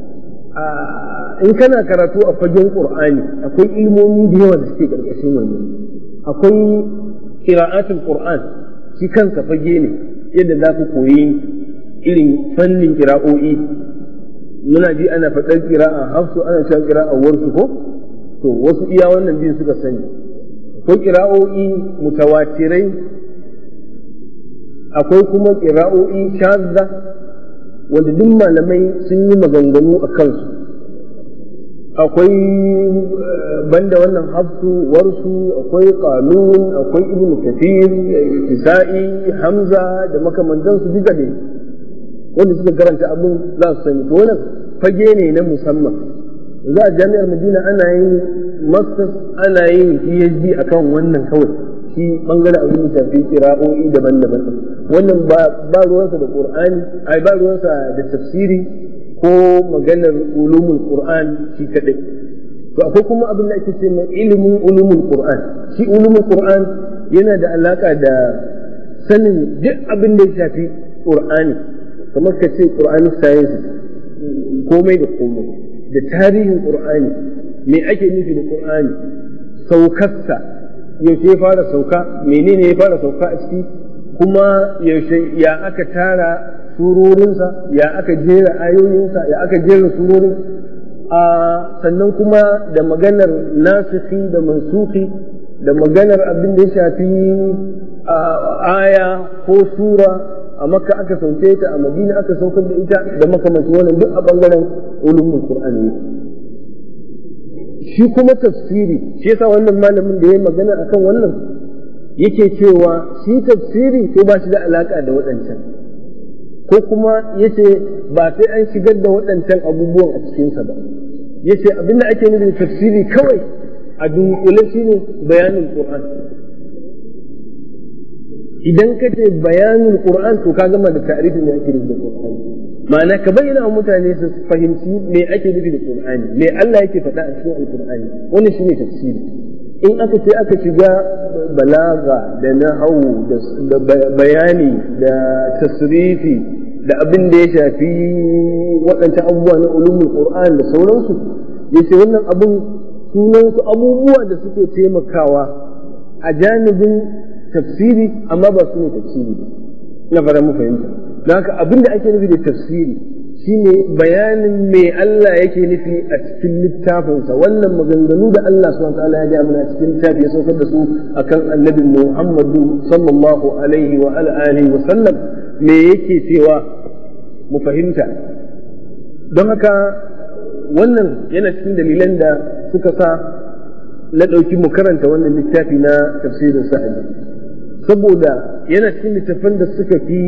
in kana karatu a fagen qur'ani akwai ilmomi da yawa da suke karkashin wannan akwai qira'atul qur'an shi kansa fage ne yadda za ku koyi irin fannin kira'o'i muna ji ana faɗar kira'a hafsu ana cewa kira'a warsu ko to wasu iya wannan biyun suka sani akwai kira'o'i mutawatirai akwai kuma kira'o'i shazza wanda duk malamai sun yi maganganu a kansu akwai banda wannan hafsu warsu akwai qalun akwai ibnu kathir isa'i hamza da makamantansu duka ne wanda suka karanta abin za su sani to wannan fage ne na musamman za a jami'ar madina ana yin masters ana yin phd akan wannan kawai shi bangaren abin da shafi kira'o'i daban-daban wannan ba ruwansa da qur'ani ai ba ruwansa da tafsiri ko maganar ulumul qur'an shi kadai to akwai kuma abin da ake ce mai ilimin ulumul qur'an shi ulumul qur'an yana da alaka da sanin duk abin da ya shafi qur'ani kamar ka ce qur'ani science komai da komai da tarihin qur'ani me ake nufi da qur'ani saukarsa yaushe ya fara sauka menene ya fara sauka a ciki kuma yaushe ya aka tara surorinsa ya aka jera ayoyinsa ya aka jera surorin a sannan kuma da maganar nasikhi da mansuki da maganar abin da ya shafi aya ko sura a makka aka sauke ta a madina aka saukar da ita da makamancin wannan duk a bangaren ulumul qur'ani shi kuma tafsiri shi yasa wannan malamin da ya magana akan wannan yake cewa shi tafsiri to ba shi da alaka da waɗancan ko kuma yace ba sai an shigar da waɗancan abubuwan a cikinsa ba yace abinda ake nufi da tafsiri kawai a dunkule shine bayanin qur'an idan ka ce bayanin qur'an to ka gama da ta'rifin da ake nufi da qur'ani ma'ana ka bayyana wa mutane su fahimci me ake nufi da qur'ani me Allah yake faɗa a cikin alqur'ani wannan shine tafsiri in aka ce aka shiga balaga da nahawu da bayani da tasrifi da abin da ya shafi waɗancan abubuwa na ulumul qur'an da sauransu yace wannan abin sunansu abubuwa da suke taimakawa a janibin tafsiri amma ba su ne tafsiri na fara mu fahimta don haka abin da ake nufi da tafsiri shine bayanin me Allah yake nufi a cikin littafinsa wannan maganganu da Allah subhanahu ta'ala ya ga mana cikin littafi ya saukar da su akan annabi Muhammadu sallallahu alaihi wa alihi wa sallam me yake cewa mu fahimta don haka wannan yana cikin dalilan da suka sa na ɗauki mu karanta wannan littafi na tafsirin sa'adi saboda yana cikin littafan da suka fi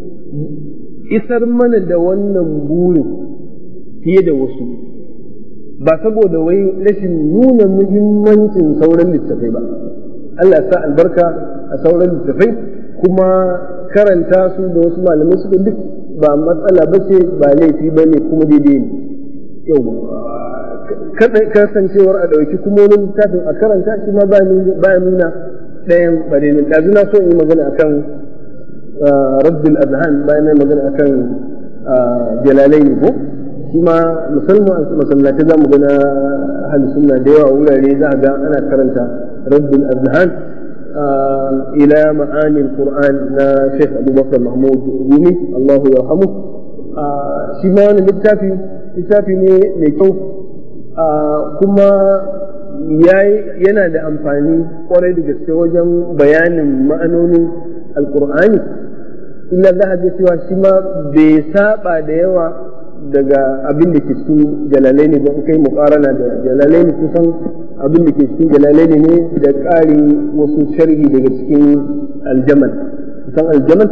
isar mana da wannan burin fiye da wasu ba saboda wai rashin nuna muhimmancin sauran littafai ba Allah sa albarka a sauran littafai kuma karanta su da wasu malamai suka duk ba matsala ba ce ba laifi ba ne kuma daidai ne yau kasancewar a ɗauki kuma wani littafin a karanta shi ma ba nuna ɗayan bare ne ɗazu na so in yi magana akan raddul azhan bayan na magana akan jalalai ne ko shi ma musamman masallatai za mu gana ahli sunna da yawa wurare za a ga ana karanta raddul azhan ila ma'ani alquran na Sheikh Abubakar Mahmud Rumi Allahu yarhamu shi ma wani littafi littafi ne mai kyau kuma yana da amfani kwarai da gaske wajen bayanin ma'anonin alkur'ani illa za a ga cewa shi ma bai saba da yawa daga abin da ke cikin jalalai ne don kai mukarana da jalalai ne kusan abin da ke cikin jalalai ne da ƙarin wasu sharhi daga cikin aljamal kusan aljamal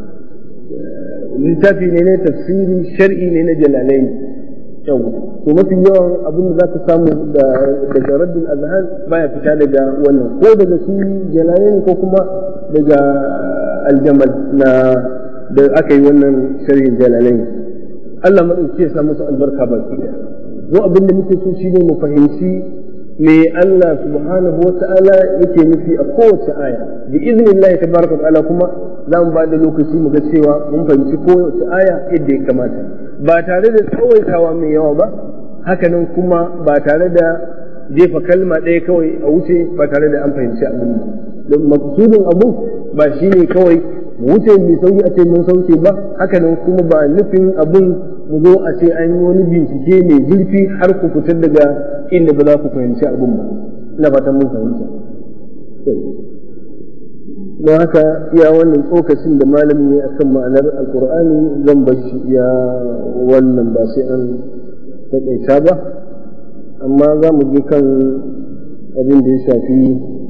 littafi ne na tafsiri shar'i ne na jalalai ne yau to mafi yawan abin da za ka samu daga raddin azhan baya fita daga wannan ko daga shi jalalai ko kuma daga aljamal na da aka yi wannan sharhin jalalai Allah maɗauki ya sa musu albarka baki da mu abin da muke so shine mu fahimci me Allah subhanahu wa ta'ala yake nufi a kowace aya bi iznillahi tabaraka wa ta'ala kuma za mu ba da lokaci mu ga cewa mun fahimci kowace aya yadda ya kamata ba tare da tsawaitawa mai yawa ba hakanan kuma ba tare da jefa kalma ɗaya kawai a wuce ba tare da an fahimci abin ba don maksudin abu ba shine kawai mu wuce mai sauki a ce mun sauke ba hakanan kuma ba nufin abun mu zo a ce an yi wani bincike mai zurfi har ku fitar daga inda ba za ku fahimci abun ba ina fatan mun fahimta don haka iya wannan tsokacin da malami ya akan ma'anar alkur'ani zan bar shi iya wannan ba sai an taƙaita ba amma za mu je kan abin da ya shafi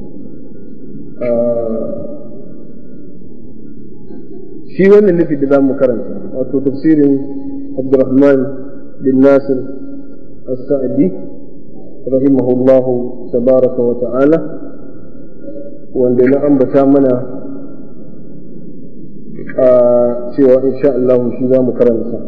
shi wannan nufi da za mu karanta wato tafsirin abdurrahman bin nasir as-sa'di rahimahullahu tabaraka wa ta'ala wanda na ambata mana a cewa insha Allah shi za mu karanta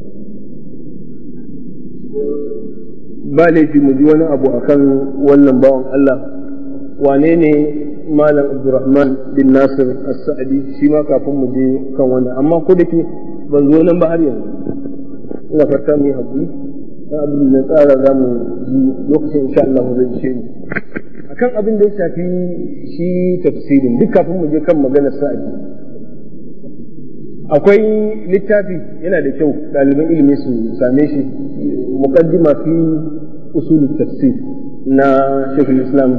ba laifi mu ji wani abu akan wannan bawan Allah wane ne malam abdurrahman bin nasir as-sa'di shi ma kafin mu je kan wannan amma ko da ke ban zo nan ba har yanzu ina fata mu yi hakuri na abin da tsara za mu ji lokacin insha Allah zai ishe ni akan abin da ya shafi shi tafsirin duk kafin mu je kan maganar sa'adi akwai littafi yana da kyau ɗaliban ilimi su same shi muqaddima fi usul tafsir na shekul islam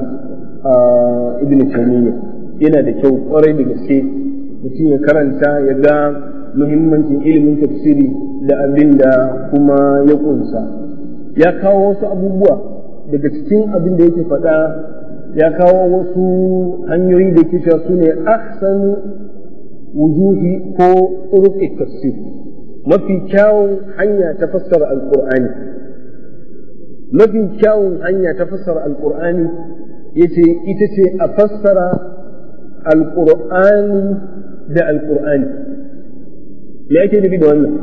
ibn taymiyyah yana da kyau kwarai da gaske mutum ya karanta ya ga muhimmancin ilimin tafsiri da abin da kuma ya kunsa ya kawo wasu abubuwa daga cikin abin da yake faɗa ya kawo wasu hanyoyi da ke su ne ahsan wujuhi ko turuq tafsir mafi kyawun hanya ta fassara alqur'ani mafi kyawun hanya ta fassara alqur'ani yace ita ce a fassara alqur'ani da alqur'ani me ake nufi da wannan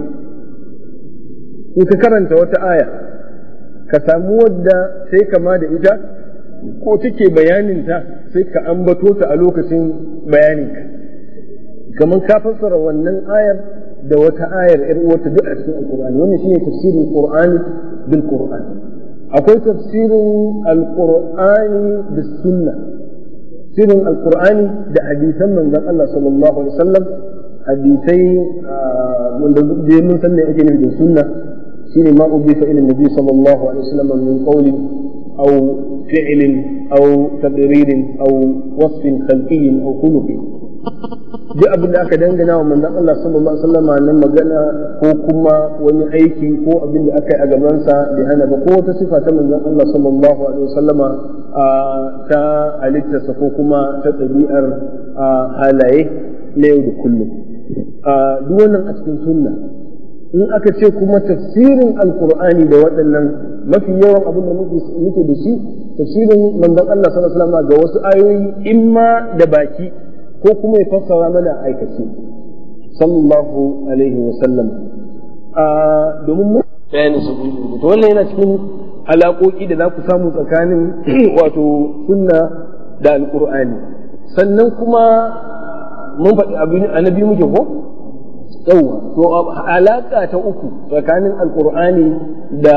in ka karanta wata aya ka samu wadda sai kama da ita ko take bayaninta sai ka ambato ta a lokacin bayaninka kamar ka fassara wannan ayar da wata ayar yar uwarta duk a cikin alqur'ani wannan shine tafsirin qur'ani bil qur'an akwai tafsirin alqur'ani bis sunna tafsirin alqur'ani da hadisan manzon Allah sallallahu alaihi wasallam hadisai wanda da mun san ne ake nufi da sunna shine ma ubifa ila nabi sallallahu alaihi wasallam min qawli aw fi'lin aw taqririn aw wasfin khalqiyyin aw khuluqin duk abin da aka dangana wa manzon Allah sallallahu alaihi wasallam na magana ko kuma wani aiki ko abin da aka yi a gabansa bai hana ba ko wata sifa ta manzon Allah sallallahu alaihi wasallama ta halittarsa ko kuma ta ɗabi'ar halaye na yau da kullum duk wannan a cikin sunna in aka ce kuma tafsirin alkur'ani da waɗannan mafi yawan abin da muke da shi tafsirin manzon Allah sallallahu alaihi wasallam ga wasu ayoyi imma da baki ko kuma ya fassara mana aikace sallallahu alaihi wasallam domin mu bayanin su to wannan yana cikin alaƙoƙi da za ku samu tsakanin wato sunna da alkur'ani sannan kuma mun faɗi abin annabi muke ko yawa to alaka ta uku tsakanin alkur'ani da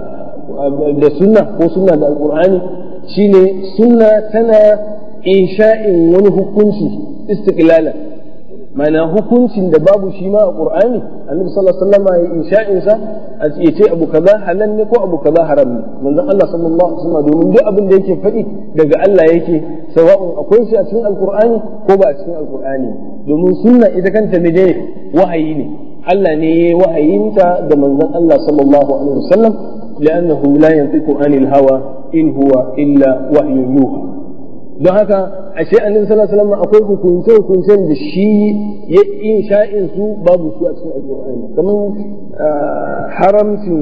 da sunna ko sunna da alkur'ani shine sunna tana insha'in wani hukunci istiqlalan mana hukuncin da babu shi ma a qur'ani annabi sallallahu alaihi wasallam ya insha'in sa a ce abu kaza halal ne ko abu kaza haram ne manzon Allah sallallahu alaihi wasallam domin duk abin da yake faɗi daga Allah yake sawa'un akwai shi a cikin alqur'ani ko ba a cikin alqur'ani domin sunna ita kanta ne dai wahayi ne Allah ne ya wahayinta da manzon Allah sallallahu alaihi wasallam لأنه لا ينطق عن الهوى إن هو إلا وحي يوحى don haka ashe annabi sallallahu alaihi wasallam akwai hukunce hukuncen da shi ya insha'in su babu su a cikin alqur'ani kamar haramcin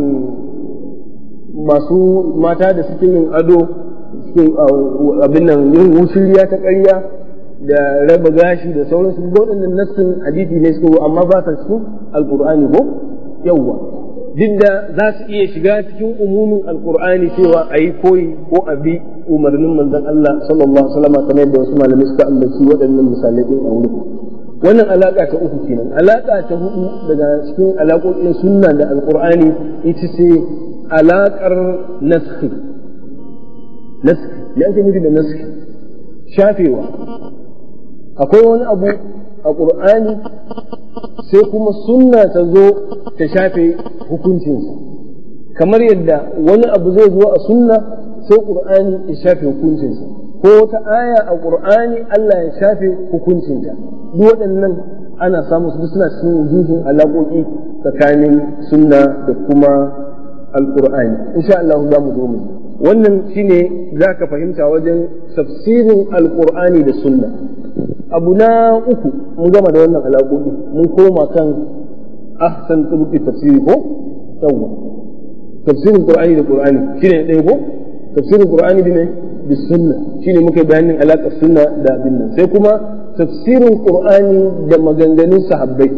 masu mata da suke yin ado suke abin nan yin wushiriya ta ƙarya da raba gashi da sauransu ga waɗannan nassin hadisi ne suke amma ba sa cikin alqur'ani ko yawwa duk da za su iya shiga cikin umumin alkur'ani cewa a yi koyi ko a bi umarnin manzon Allah sallallahu alaihi wasallam kamar yadda wasu malamai suka ambaci waɗannan misalai din a wurin wannan alaka ta uku kenan alaka ta hudu daga cikin alaƙoƙin sunna da alkur'ani ita ce alaƙar naskhi naskhi me ake nufi da naskhi shafewa akwai wani abu a ƙur'ani sai kuma sunna ta zo ta shafe hukuncinsa kamar yadda wani abu zai zo a sunna sai ƙur'ani ya shafe hukuncinsa ko wata aya a ƙur'ani Allah ya shafe hukuncinta duk waɗannan ana samu su suna cikin wujuhin alaƙoƙi tsakanin sunna da kuma alƙur'ani insha Allah za mu zo mu wannan shine za ka fahimta wajen tafsirin alkur'ani da sunna abu na uku mun gama da wannan alaƙoƙi mun koma kan ahsan turuqi tafsiri ko yawwa tafsirin qur'ani da qur'ani shine ɗaya ko tafsirin qur'ani da ne da sunna shine muka bayanin alaƙar sunna da abin nan sai kuma tafsirin qur'ani da maganganun sahabbai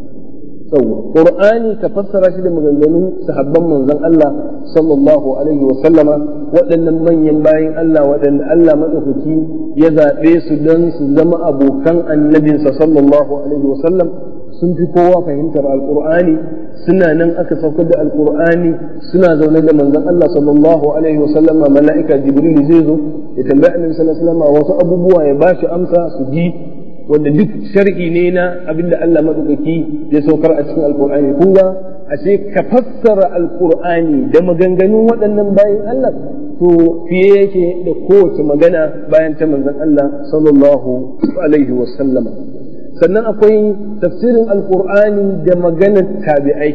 yawwa qur'ani ka fassara shi da maganganun sahabban manzon Allah sallallahu alaihi wa sallama waɗannan manyan bayin Allah waɗanda Allah madaukaki ya zaɓe su don su zama abokan annabinsa sallallahu alaihi wa sallam sun fi kowa fahimtar alqur'ani suna nan aka saukar da alqur'ani suna zaune da manzon Allah sallallahu alaihi wa sallama mala'ika jibril zai zo ya tambayi annabi sallallahu alaihi wa sallama wasu abubuwa ya ba shi amsa su ji wanda duk sharhi ne na abinda Allah maɗaukaki ya saukar a cikin alkur'ani kun ga ashe ka fassara alkur'ani da maganganun waɗannan bayan Allah to fiye yake da kowace magana bayan ta manzon Allah sallallahu alaihi wa sallama sannan akwai tafsirin alkur'ani da maganar tabi'ai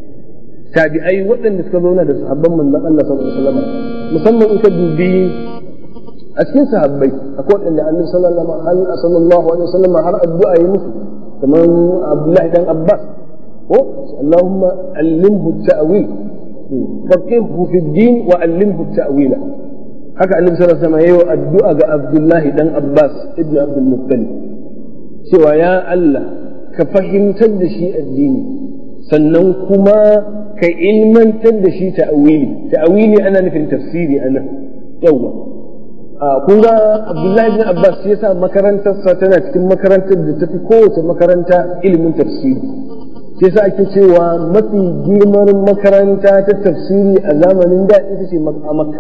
tabi'ai waɗanda suka zauna da sahabban manzon Allah sallallahu alaihi wa sallama musamman in ka dubi a cikin sahabbai akwai waɗanda annabi sallallahu alaihi wasallam har addu'a yi musu kamar Abdullahi dan Abbas ko Allahumma allimhu ta'wil faqihhu fi din wa allimhu ta'wila haka annabi sallallahu alaihi wasallam yayi addu'a ga Abdullahi dan Abbas ibn Abdul Muttalib cewa ya Allah ka fahimtar da shi addini sannan kuma ka ilmantar da shi ta'wili ta'wili ana nufin tafsiri anan yawa kun ga abdullahi bin abbas ya sa makarantarsa tana cikin makarantar da tafi kowace makaranta ilimin tafsiri sai sa ake cewa mafi girman makaranta ta tafsiri a zamanin da ita ce a makka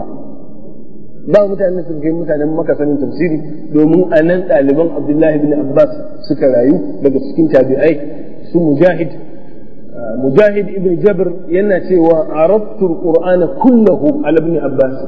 ba mutane sun kai mutanen maka sanin tafsiri domin a nan ɗaliban abdullahi bin abbas suka rayu daga cikin tabi'ai su mujahid mujahid ibn jabr yana cewa arabtu qur'ana kullahu ala ibn abbas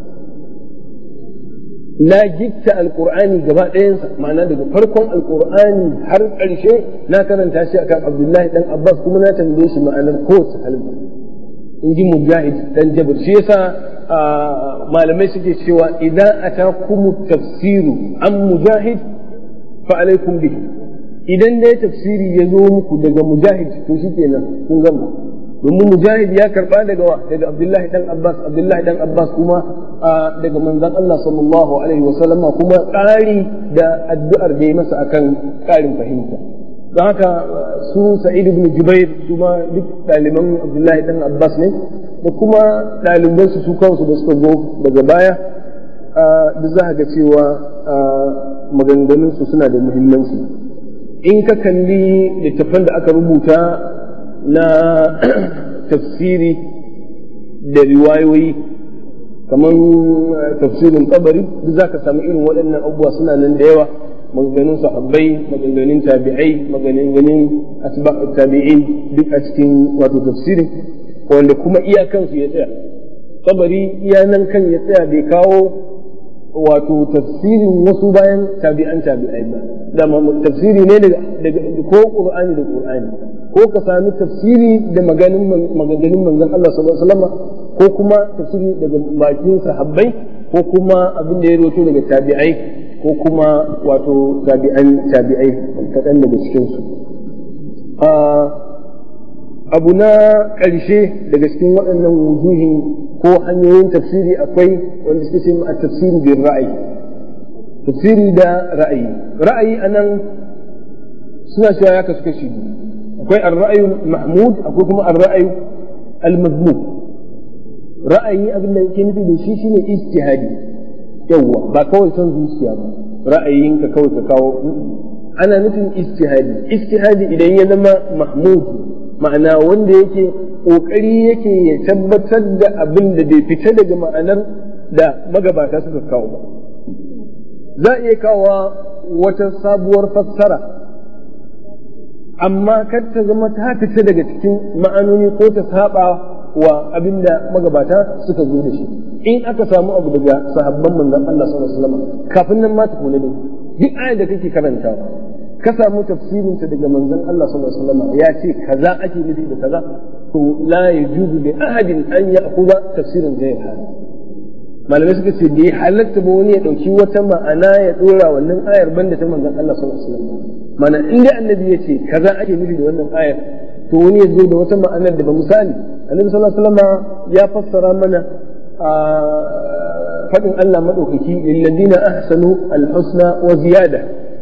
na gitta alkur'ani gaba ɗayansa ma'ana daga farkon alkur'ani har ƙarshe na karanta shi akan abdullahi dan abbas kuma na tambaye shi ma'anar kowace kalma in ji mujahid dan jabir shi yasa malamai suke cewa idan atakumu tafsiru an mujahid fa alaikum bihi idan dai tafsiri ya zo muku daga mujahid to shikenan kun gama domin mujahid ya karba daga wa daga abdullahi dan abbas abdullahi dan abbas kuma daga manzon Allah sallallahu alaihi wa sallama kuma ƙari da addu'ar da ya masa akan ƙarin fahimta don haka su sa'id ibn jubair kuma duk ɗaliban abdullahi dan abbas ne da kuma ɗaliban su su kansu da suka zo daga baya duk za ga cewa maganganun su suna da muhimmanci in ka kalli littattafan da aka rubuta na tafsiri da riwayoyi kamar tafsirin kabari duk za ka samu irin waɗannan abubuwa suna nan da yawa maganganun sahabbai maganganun tabi'ai maganganun tabi'in duk a cikin wato tafsirin wanda kuma iyakansu ya tsaya kabari iya nan kan ya tsaya bai kawo wato tafsirin wasu bayan tabi'an tabi'ai ba da tafsiri ne daga ko qur'ani da qur'ani ko ka sami tafsiri da maganganun manzon Allah sallallahu alaihi wasallam ko kuma tafsiri daga bakin sahabbai ko kuma abin da ya roto daga tabi'ai ko kuma wato tabi'an tabi'ai kaɗan daga cikin su abu na ƙarshe daga cikin waɗannan wujuhin ko hanyoyin tafsiri akwai wanda suke ce a tafsiri bin ra'ayi tafsiri da ra'ayi ra'ayi anan suna cewa ya kasu kashi akwai ar-ra'ayu mahmud akwai kuma ar-ra'ayu al-mazmum ra'ayi abin da yake nufi da shi shine ijtihadi yawa ba kawai son zuciya ba ra'ayinka kawai ka kawo ana nufin ijtihadi ijtihadi idan ya zama mahmud ma'ana wanda yake ƙoƙari yake ya tabbatar da abin da bai fita daga ma'anar da magabata suka kawo ba za a iya kawo wata sabuwar fassara amma kar ta zama ta fita daga cikin ma'anoni ko ta saba wa abin da magabata suka zo da shi in aka samu abu daga sahabban manzon Allah sallallahu alaihi wasallam kafin nan ma ta kula ne duk ayar da kake karantawa ka samu tafsirinta daga manzon Allah sallallahu alaihi wasallam ya ce kaza ake nufi da kaza to la yajuzu li ahadin an ya'khudha tafsirin ghayr hada malamai suka ce bai halatta ba wani ya ɗauki wata ma'ana ya ɗora wannan ayar banda ta manzon Allah sallallahu alaihi wasallam mana inda annabi ya ce kaza ake nufi da wannan ayar to wani ya zo da wata ma'anar da ba misali annabi sallallahu alaihi wasallam ya fassara mana a faɗin Allah maɗaukaki lilladina ahsanu alhusna wa ziyada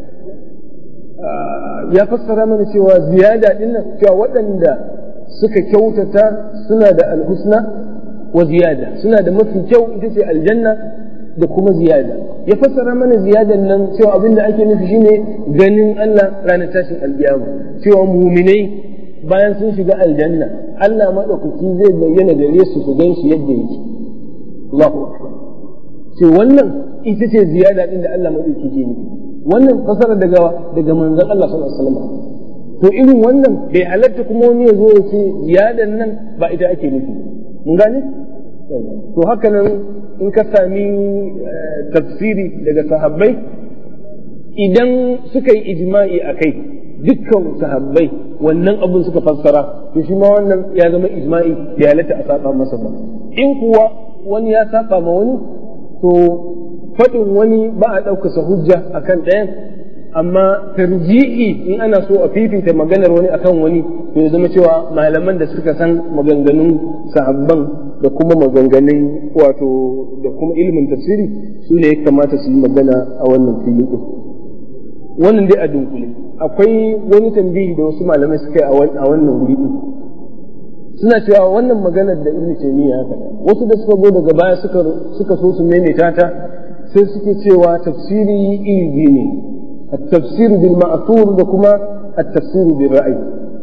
ya fassara mana cewa ziyada dinnan cewa waɗanda suka kyautata suna da alhusna wa ziyada suna da mafi kyau ita ce aljanna da kuma ziyada ya fassara mana ziyadan nan cewa abinda ake nufi shine ganin Allah ranar tashin alkiyama cewa muminai bayan sun shiga aljanna Allah maɗaukaki zai bayyana gare su su gan shi yadda yake Allahu akbar ce wannan ita ce ziyada din da Allah maɗaukaki ke nufi wannan fasara daga daga manzon Allah sallallahu alaihi wasallam to irin wannan bai halatta kuma wani ya zo ya ce ziyadan nan ba ita ake nufi mun gane to haka nan in ka sami tafsiri daga sahabbai idan suka yi ijma'i a kai dukkan sahabbai wannan abun suka fassara to shi ma wannan ya zama ijma'i bai halatta a saba masa ba in kuwa wani ya saba ma wani to faɗin wani ba a ɗaukasa hujja akan ɗayan amma tarji'i in ana so a fifita maganar wani akan wani to ya zama cewa malaman da suka san maganganun sahabban da kuma maganganun wato da kuma ilimin tafsiri su ne ya kamata su yi magana a wannan filin ɗin wannan dai a dunkule akwai wani tambayi da wasu malamai suka yi a wannan wuri ɗin suna cewa wannan maganar da ibnu taymiya ya faɗa wasu da suka zo daga baya suka suka so su maimaita ta sai suke cewa tafsiri iri biyu ne التفسير بالمأثور دكما التفسير بالرأي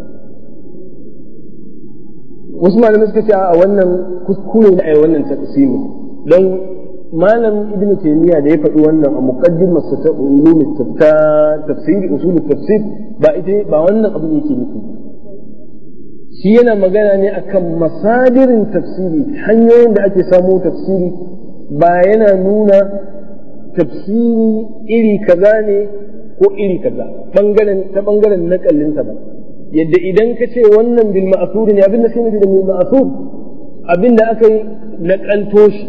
wasu malamai suka ce a wannan kuskure ne a wannan taqsimi don malam ibnu taymiya da ya faɗi wannan a muqaddimar sa ta ulum ta tafsiri usul tafsir ba ita ba wannan abin yake nufi shi yana magana ne akan masadirin tafsiri hanyoyin da ake samo tafsiri ba yana nuna tafsiri iri kaza ne ko iri kaza bangaren ta bangaren nakallinsa ba yadda idan ka ce wannan bil ma'thur ne abinda sai nufi da bil ma'thur abinda aka yi nakalto shi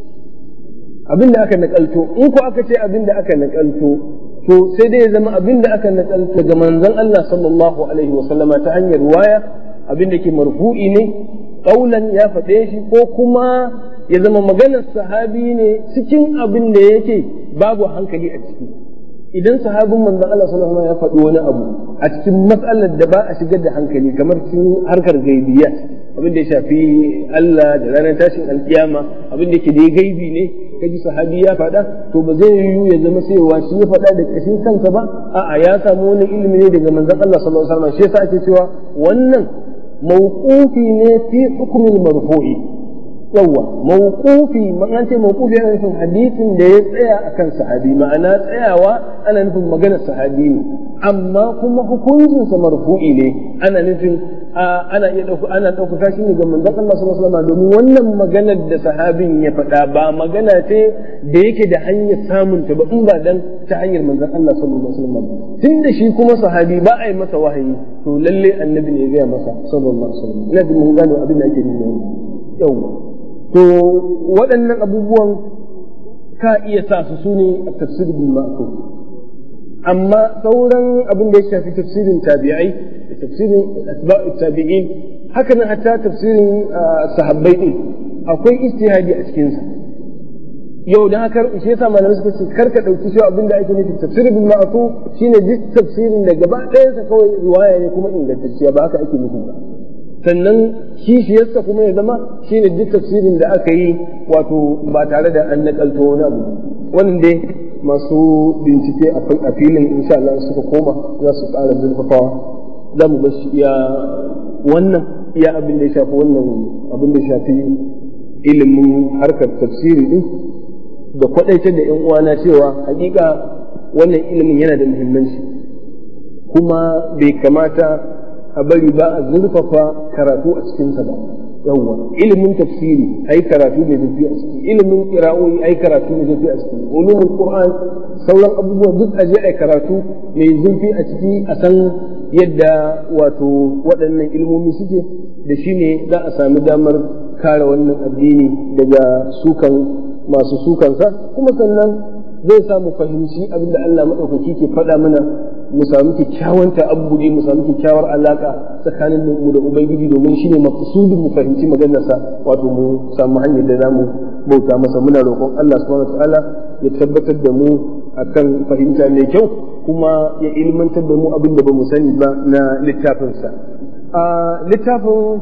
abinda aka nakalto in ko aka ce abinda aka nakalto to sai dai ya zama abinda aka nakalto daga manzon Allah sallallahu alaihi wa sallama ta hanyar waya abinda ke marfu'i ne kaulan ya faɗe shi ko kuma ya zama maganar sahabi ne cikin abin da yake babu hankali a ciki idan sahabin manzon Allah sallallahu alaihi ya faɗi wani abu a cikin matsalar da ba a shigar da hankali kamar cikin harkar gaibiyya abin da ya shafi Allah da ranar tashin alkiyama abin da ke da gaibi ne kaji sahabi ya faɗa to ba zai yiwu ya zama cewa shi ya faɗa da kashin kansa ba a'a ya samu wani ilimi ne daga manzon Allah sallallahu alaihi wasallam shi yasa ake cewa wannan mawqufi ne fi hukmil marfu'i yawa mawqufi an ce mawqufi ana nufin hadisin da ya tsaya akan sahabi ma'ana tsayawa ana nufin maganar sahabi ne amma kuma hukuncin sa marfu'i ne ana nufin ana iya dauka ana dauka shi ne ga manzon Allah sallallahu alaihi wasallam domin wannan maganar da sahabin ya faɗa ba magana ce da yake da hanyar samun ta ba in ba dan ta hanyar manzon Allah sallallahu alaihi wasallam tunda shi kuma sahabi ba a yi masa wahayi to lalle annabi ne ya gaya masa sallallahu alaihi wasallam ina jin mun gano abin da ake nuna yawa to waɗannan abubuwan ka iya sa su su ne a tafsirin ma'afu amma sauran abin da ya shafi tafsirin tabi'ai da tafsirin asba'u tabi'in haka nan hatta tafsirin sahabbai din akwai ijtihadi a cikin sa yau dan haka shi yasa malamai suka ce kar ka dauki shi abin da ake nufi tafsirin bil ma'fu shine duk tafsirin da gaba ɗayan sa kawai riwaya ne kuma ingantacciya ba haka ake nufi ba sannan kishiyarsa kuma ya zama shine duk tafsirin da aka yi wato ba tare da an nakalto wani abu wannan dai masu bincike a filin insha Allah suka koma za su ƙara zurfafawa za mu bashi iya wannan iya abin da ya shafi wannan abin da ya shafi ilimin harkar tafsiri din da kwadaitar da yan uwana cewa hakika wannan ilimin yana da muhimmanci kuma bai kamata a bari ba a zurfafa karatu a cikinsa ba yawwa ilimin tafsiri ai karatu ne zafi a ciki ilimin qira'o'i ai karatu ne zafi a ciki ulumul qur'an sauran abubuwa duk a je ai karatu mai zurfi a ciki a san yadda wato waɗannan ilmomi suke da shi ne za a sami damar kare wannan addini daga sukan masu sukansa kuma sannan zai sa mu fahimci abin da Allah maɗaukaki ke faɗa mana mu samu kyakkyawan ta'abbudi mu samu kyakkyawar alaka tsakanin mu da ubangiji domin shine maqsudin mu fahimci maganarsa wato mu samu hanyar da zamu bauta masa muna roƙon Allah subhanahu wataala ya tabbatar da mu akan fahimta mai kyau kuma ya ilmantar da mu abin da bamu sani ba na littafinsa a littafin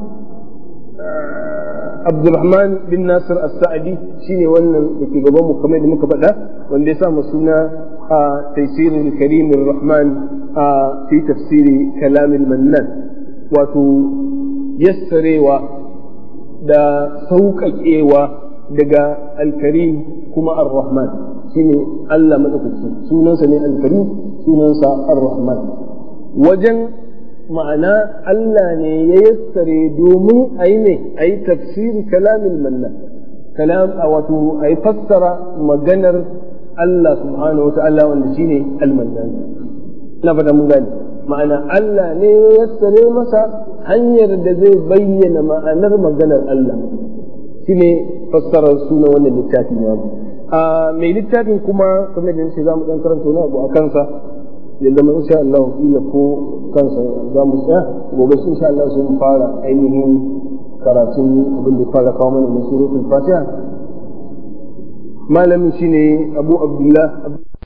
Abdulrahman bin Nasir As-Sa'di shine wannan da ke gaban mu kamar da muka faɗa wanda ya sa mu suna a Tafsirul Karim Rahman a fi tafsiri Kalamil Mannan wato yassarewa da sauƙaƙewa daga Al-Karim kuma Ar-Rahman shine Allah madaukaki sunansa ne Al-Karim sunansa Ar-Rahman wajen ma'ana Allah ne ya yassare domin a yi ne a yi tafsiri kalamin manna kalam a wato a yi fassara maganar Allah subhanahu wa ta'ala wanda shi ne almannan na fata mun gani ma'ana Allah ne ya yassare masa hanyar da zai bayyana ma'anar maganar Allah shi ne fassarar suna wannan littafi na a mai littafin kuma kamar da nace za mu dan karanta wani abu a kansa ya zama insha Allah kila ko kansa za mu tsaya gobe insha Allah sun fara ainihin karatun abin da fara kawo mana na suratul Fatiha malamin shine Abu Abdullah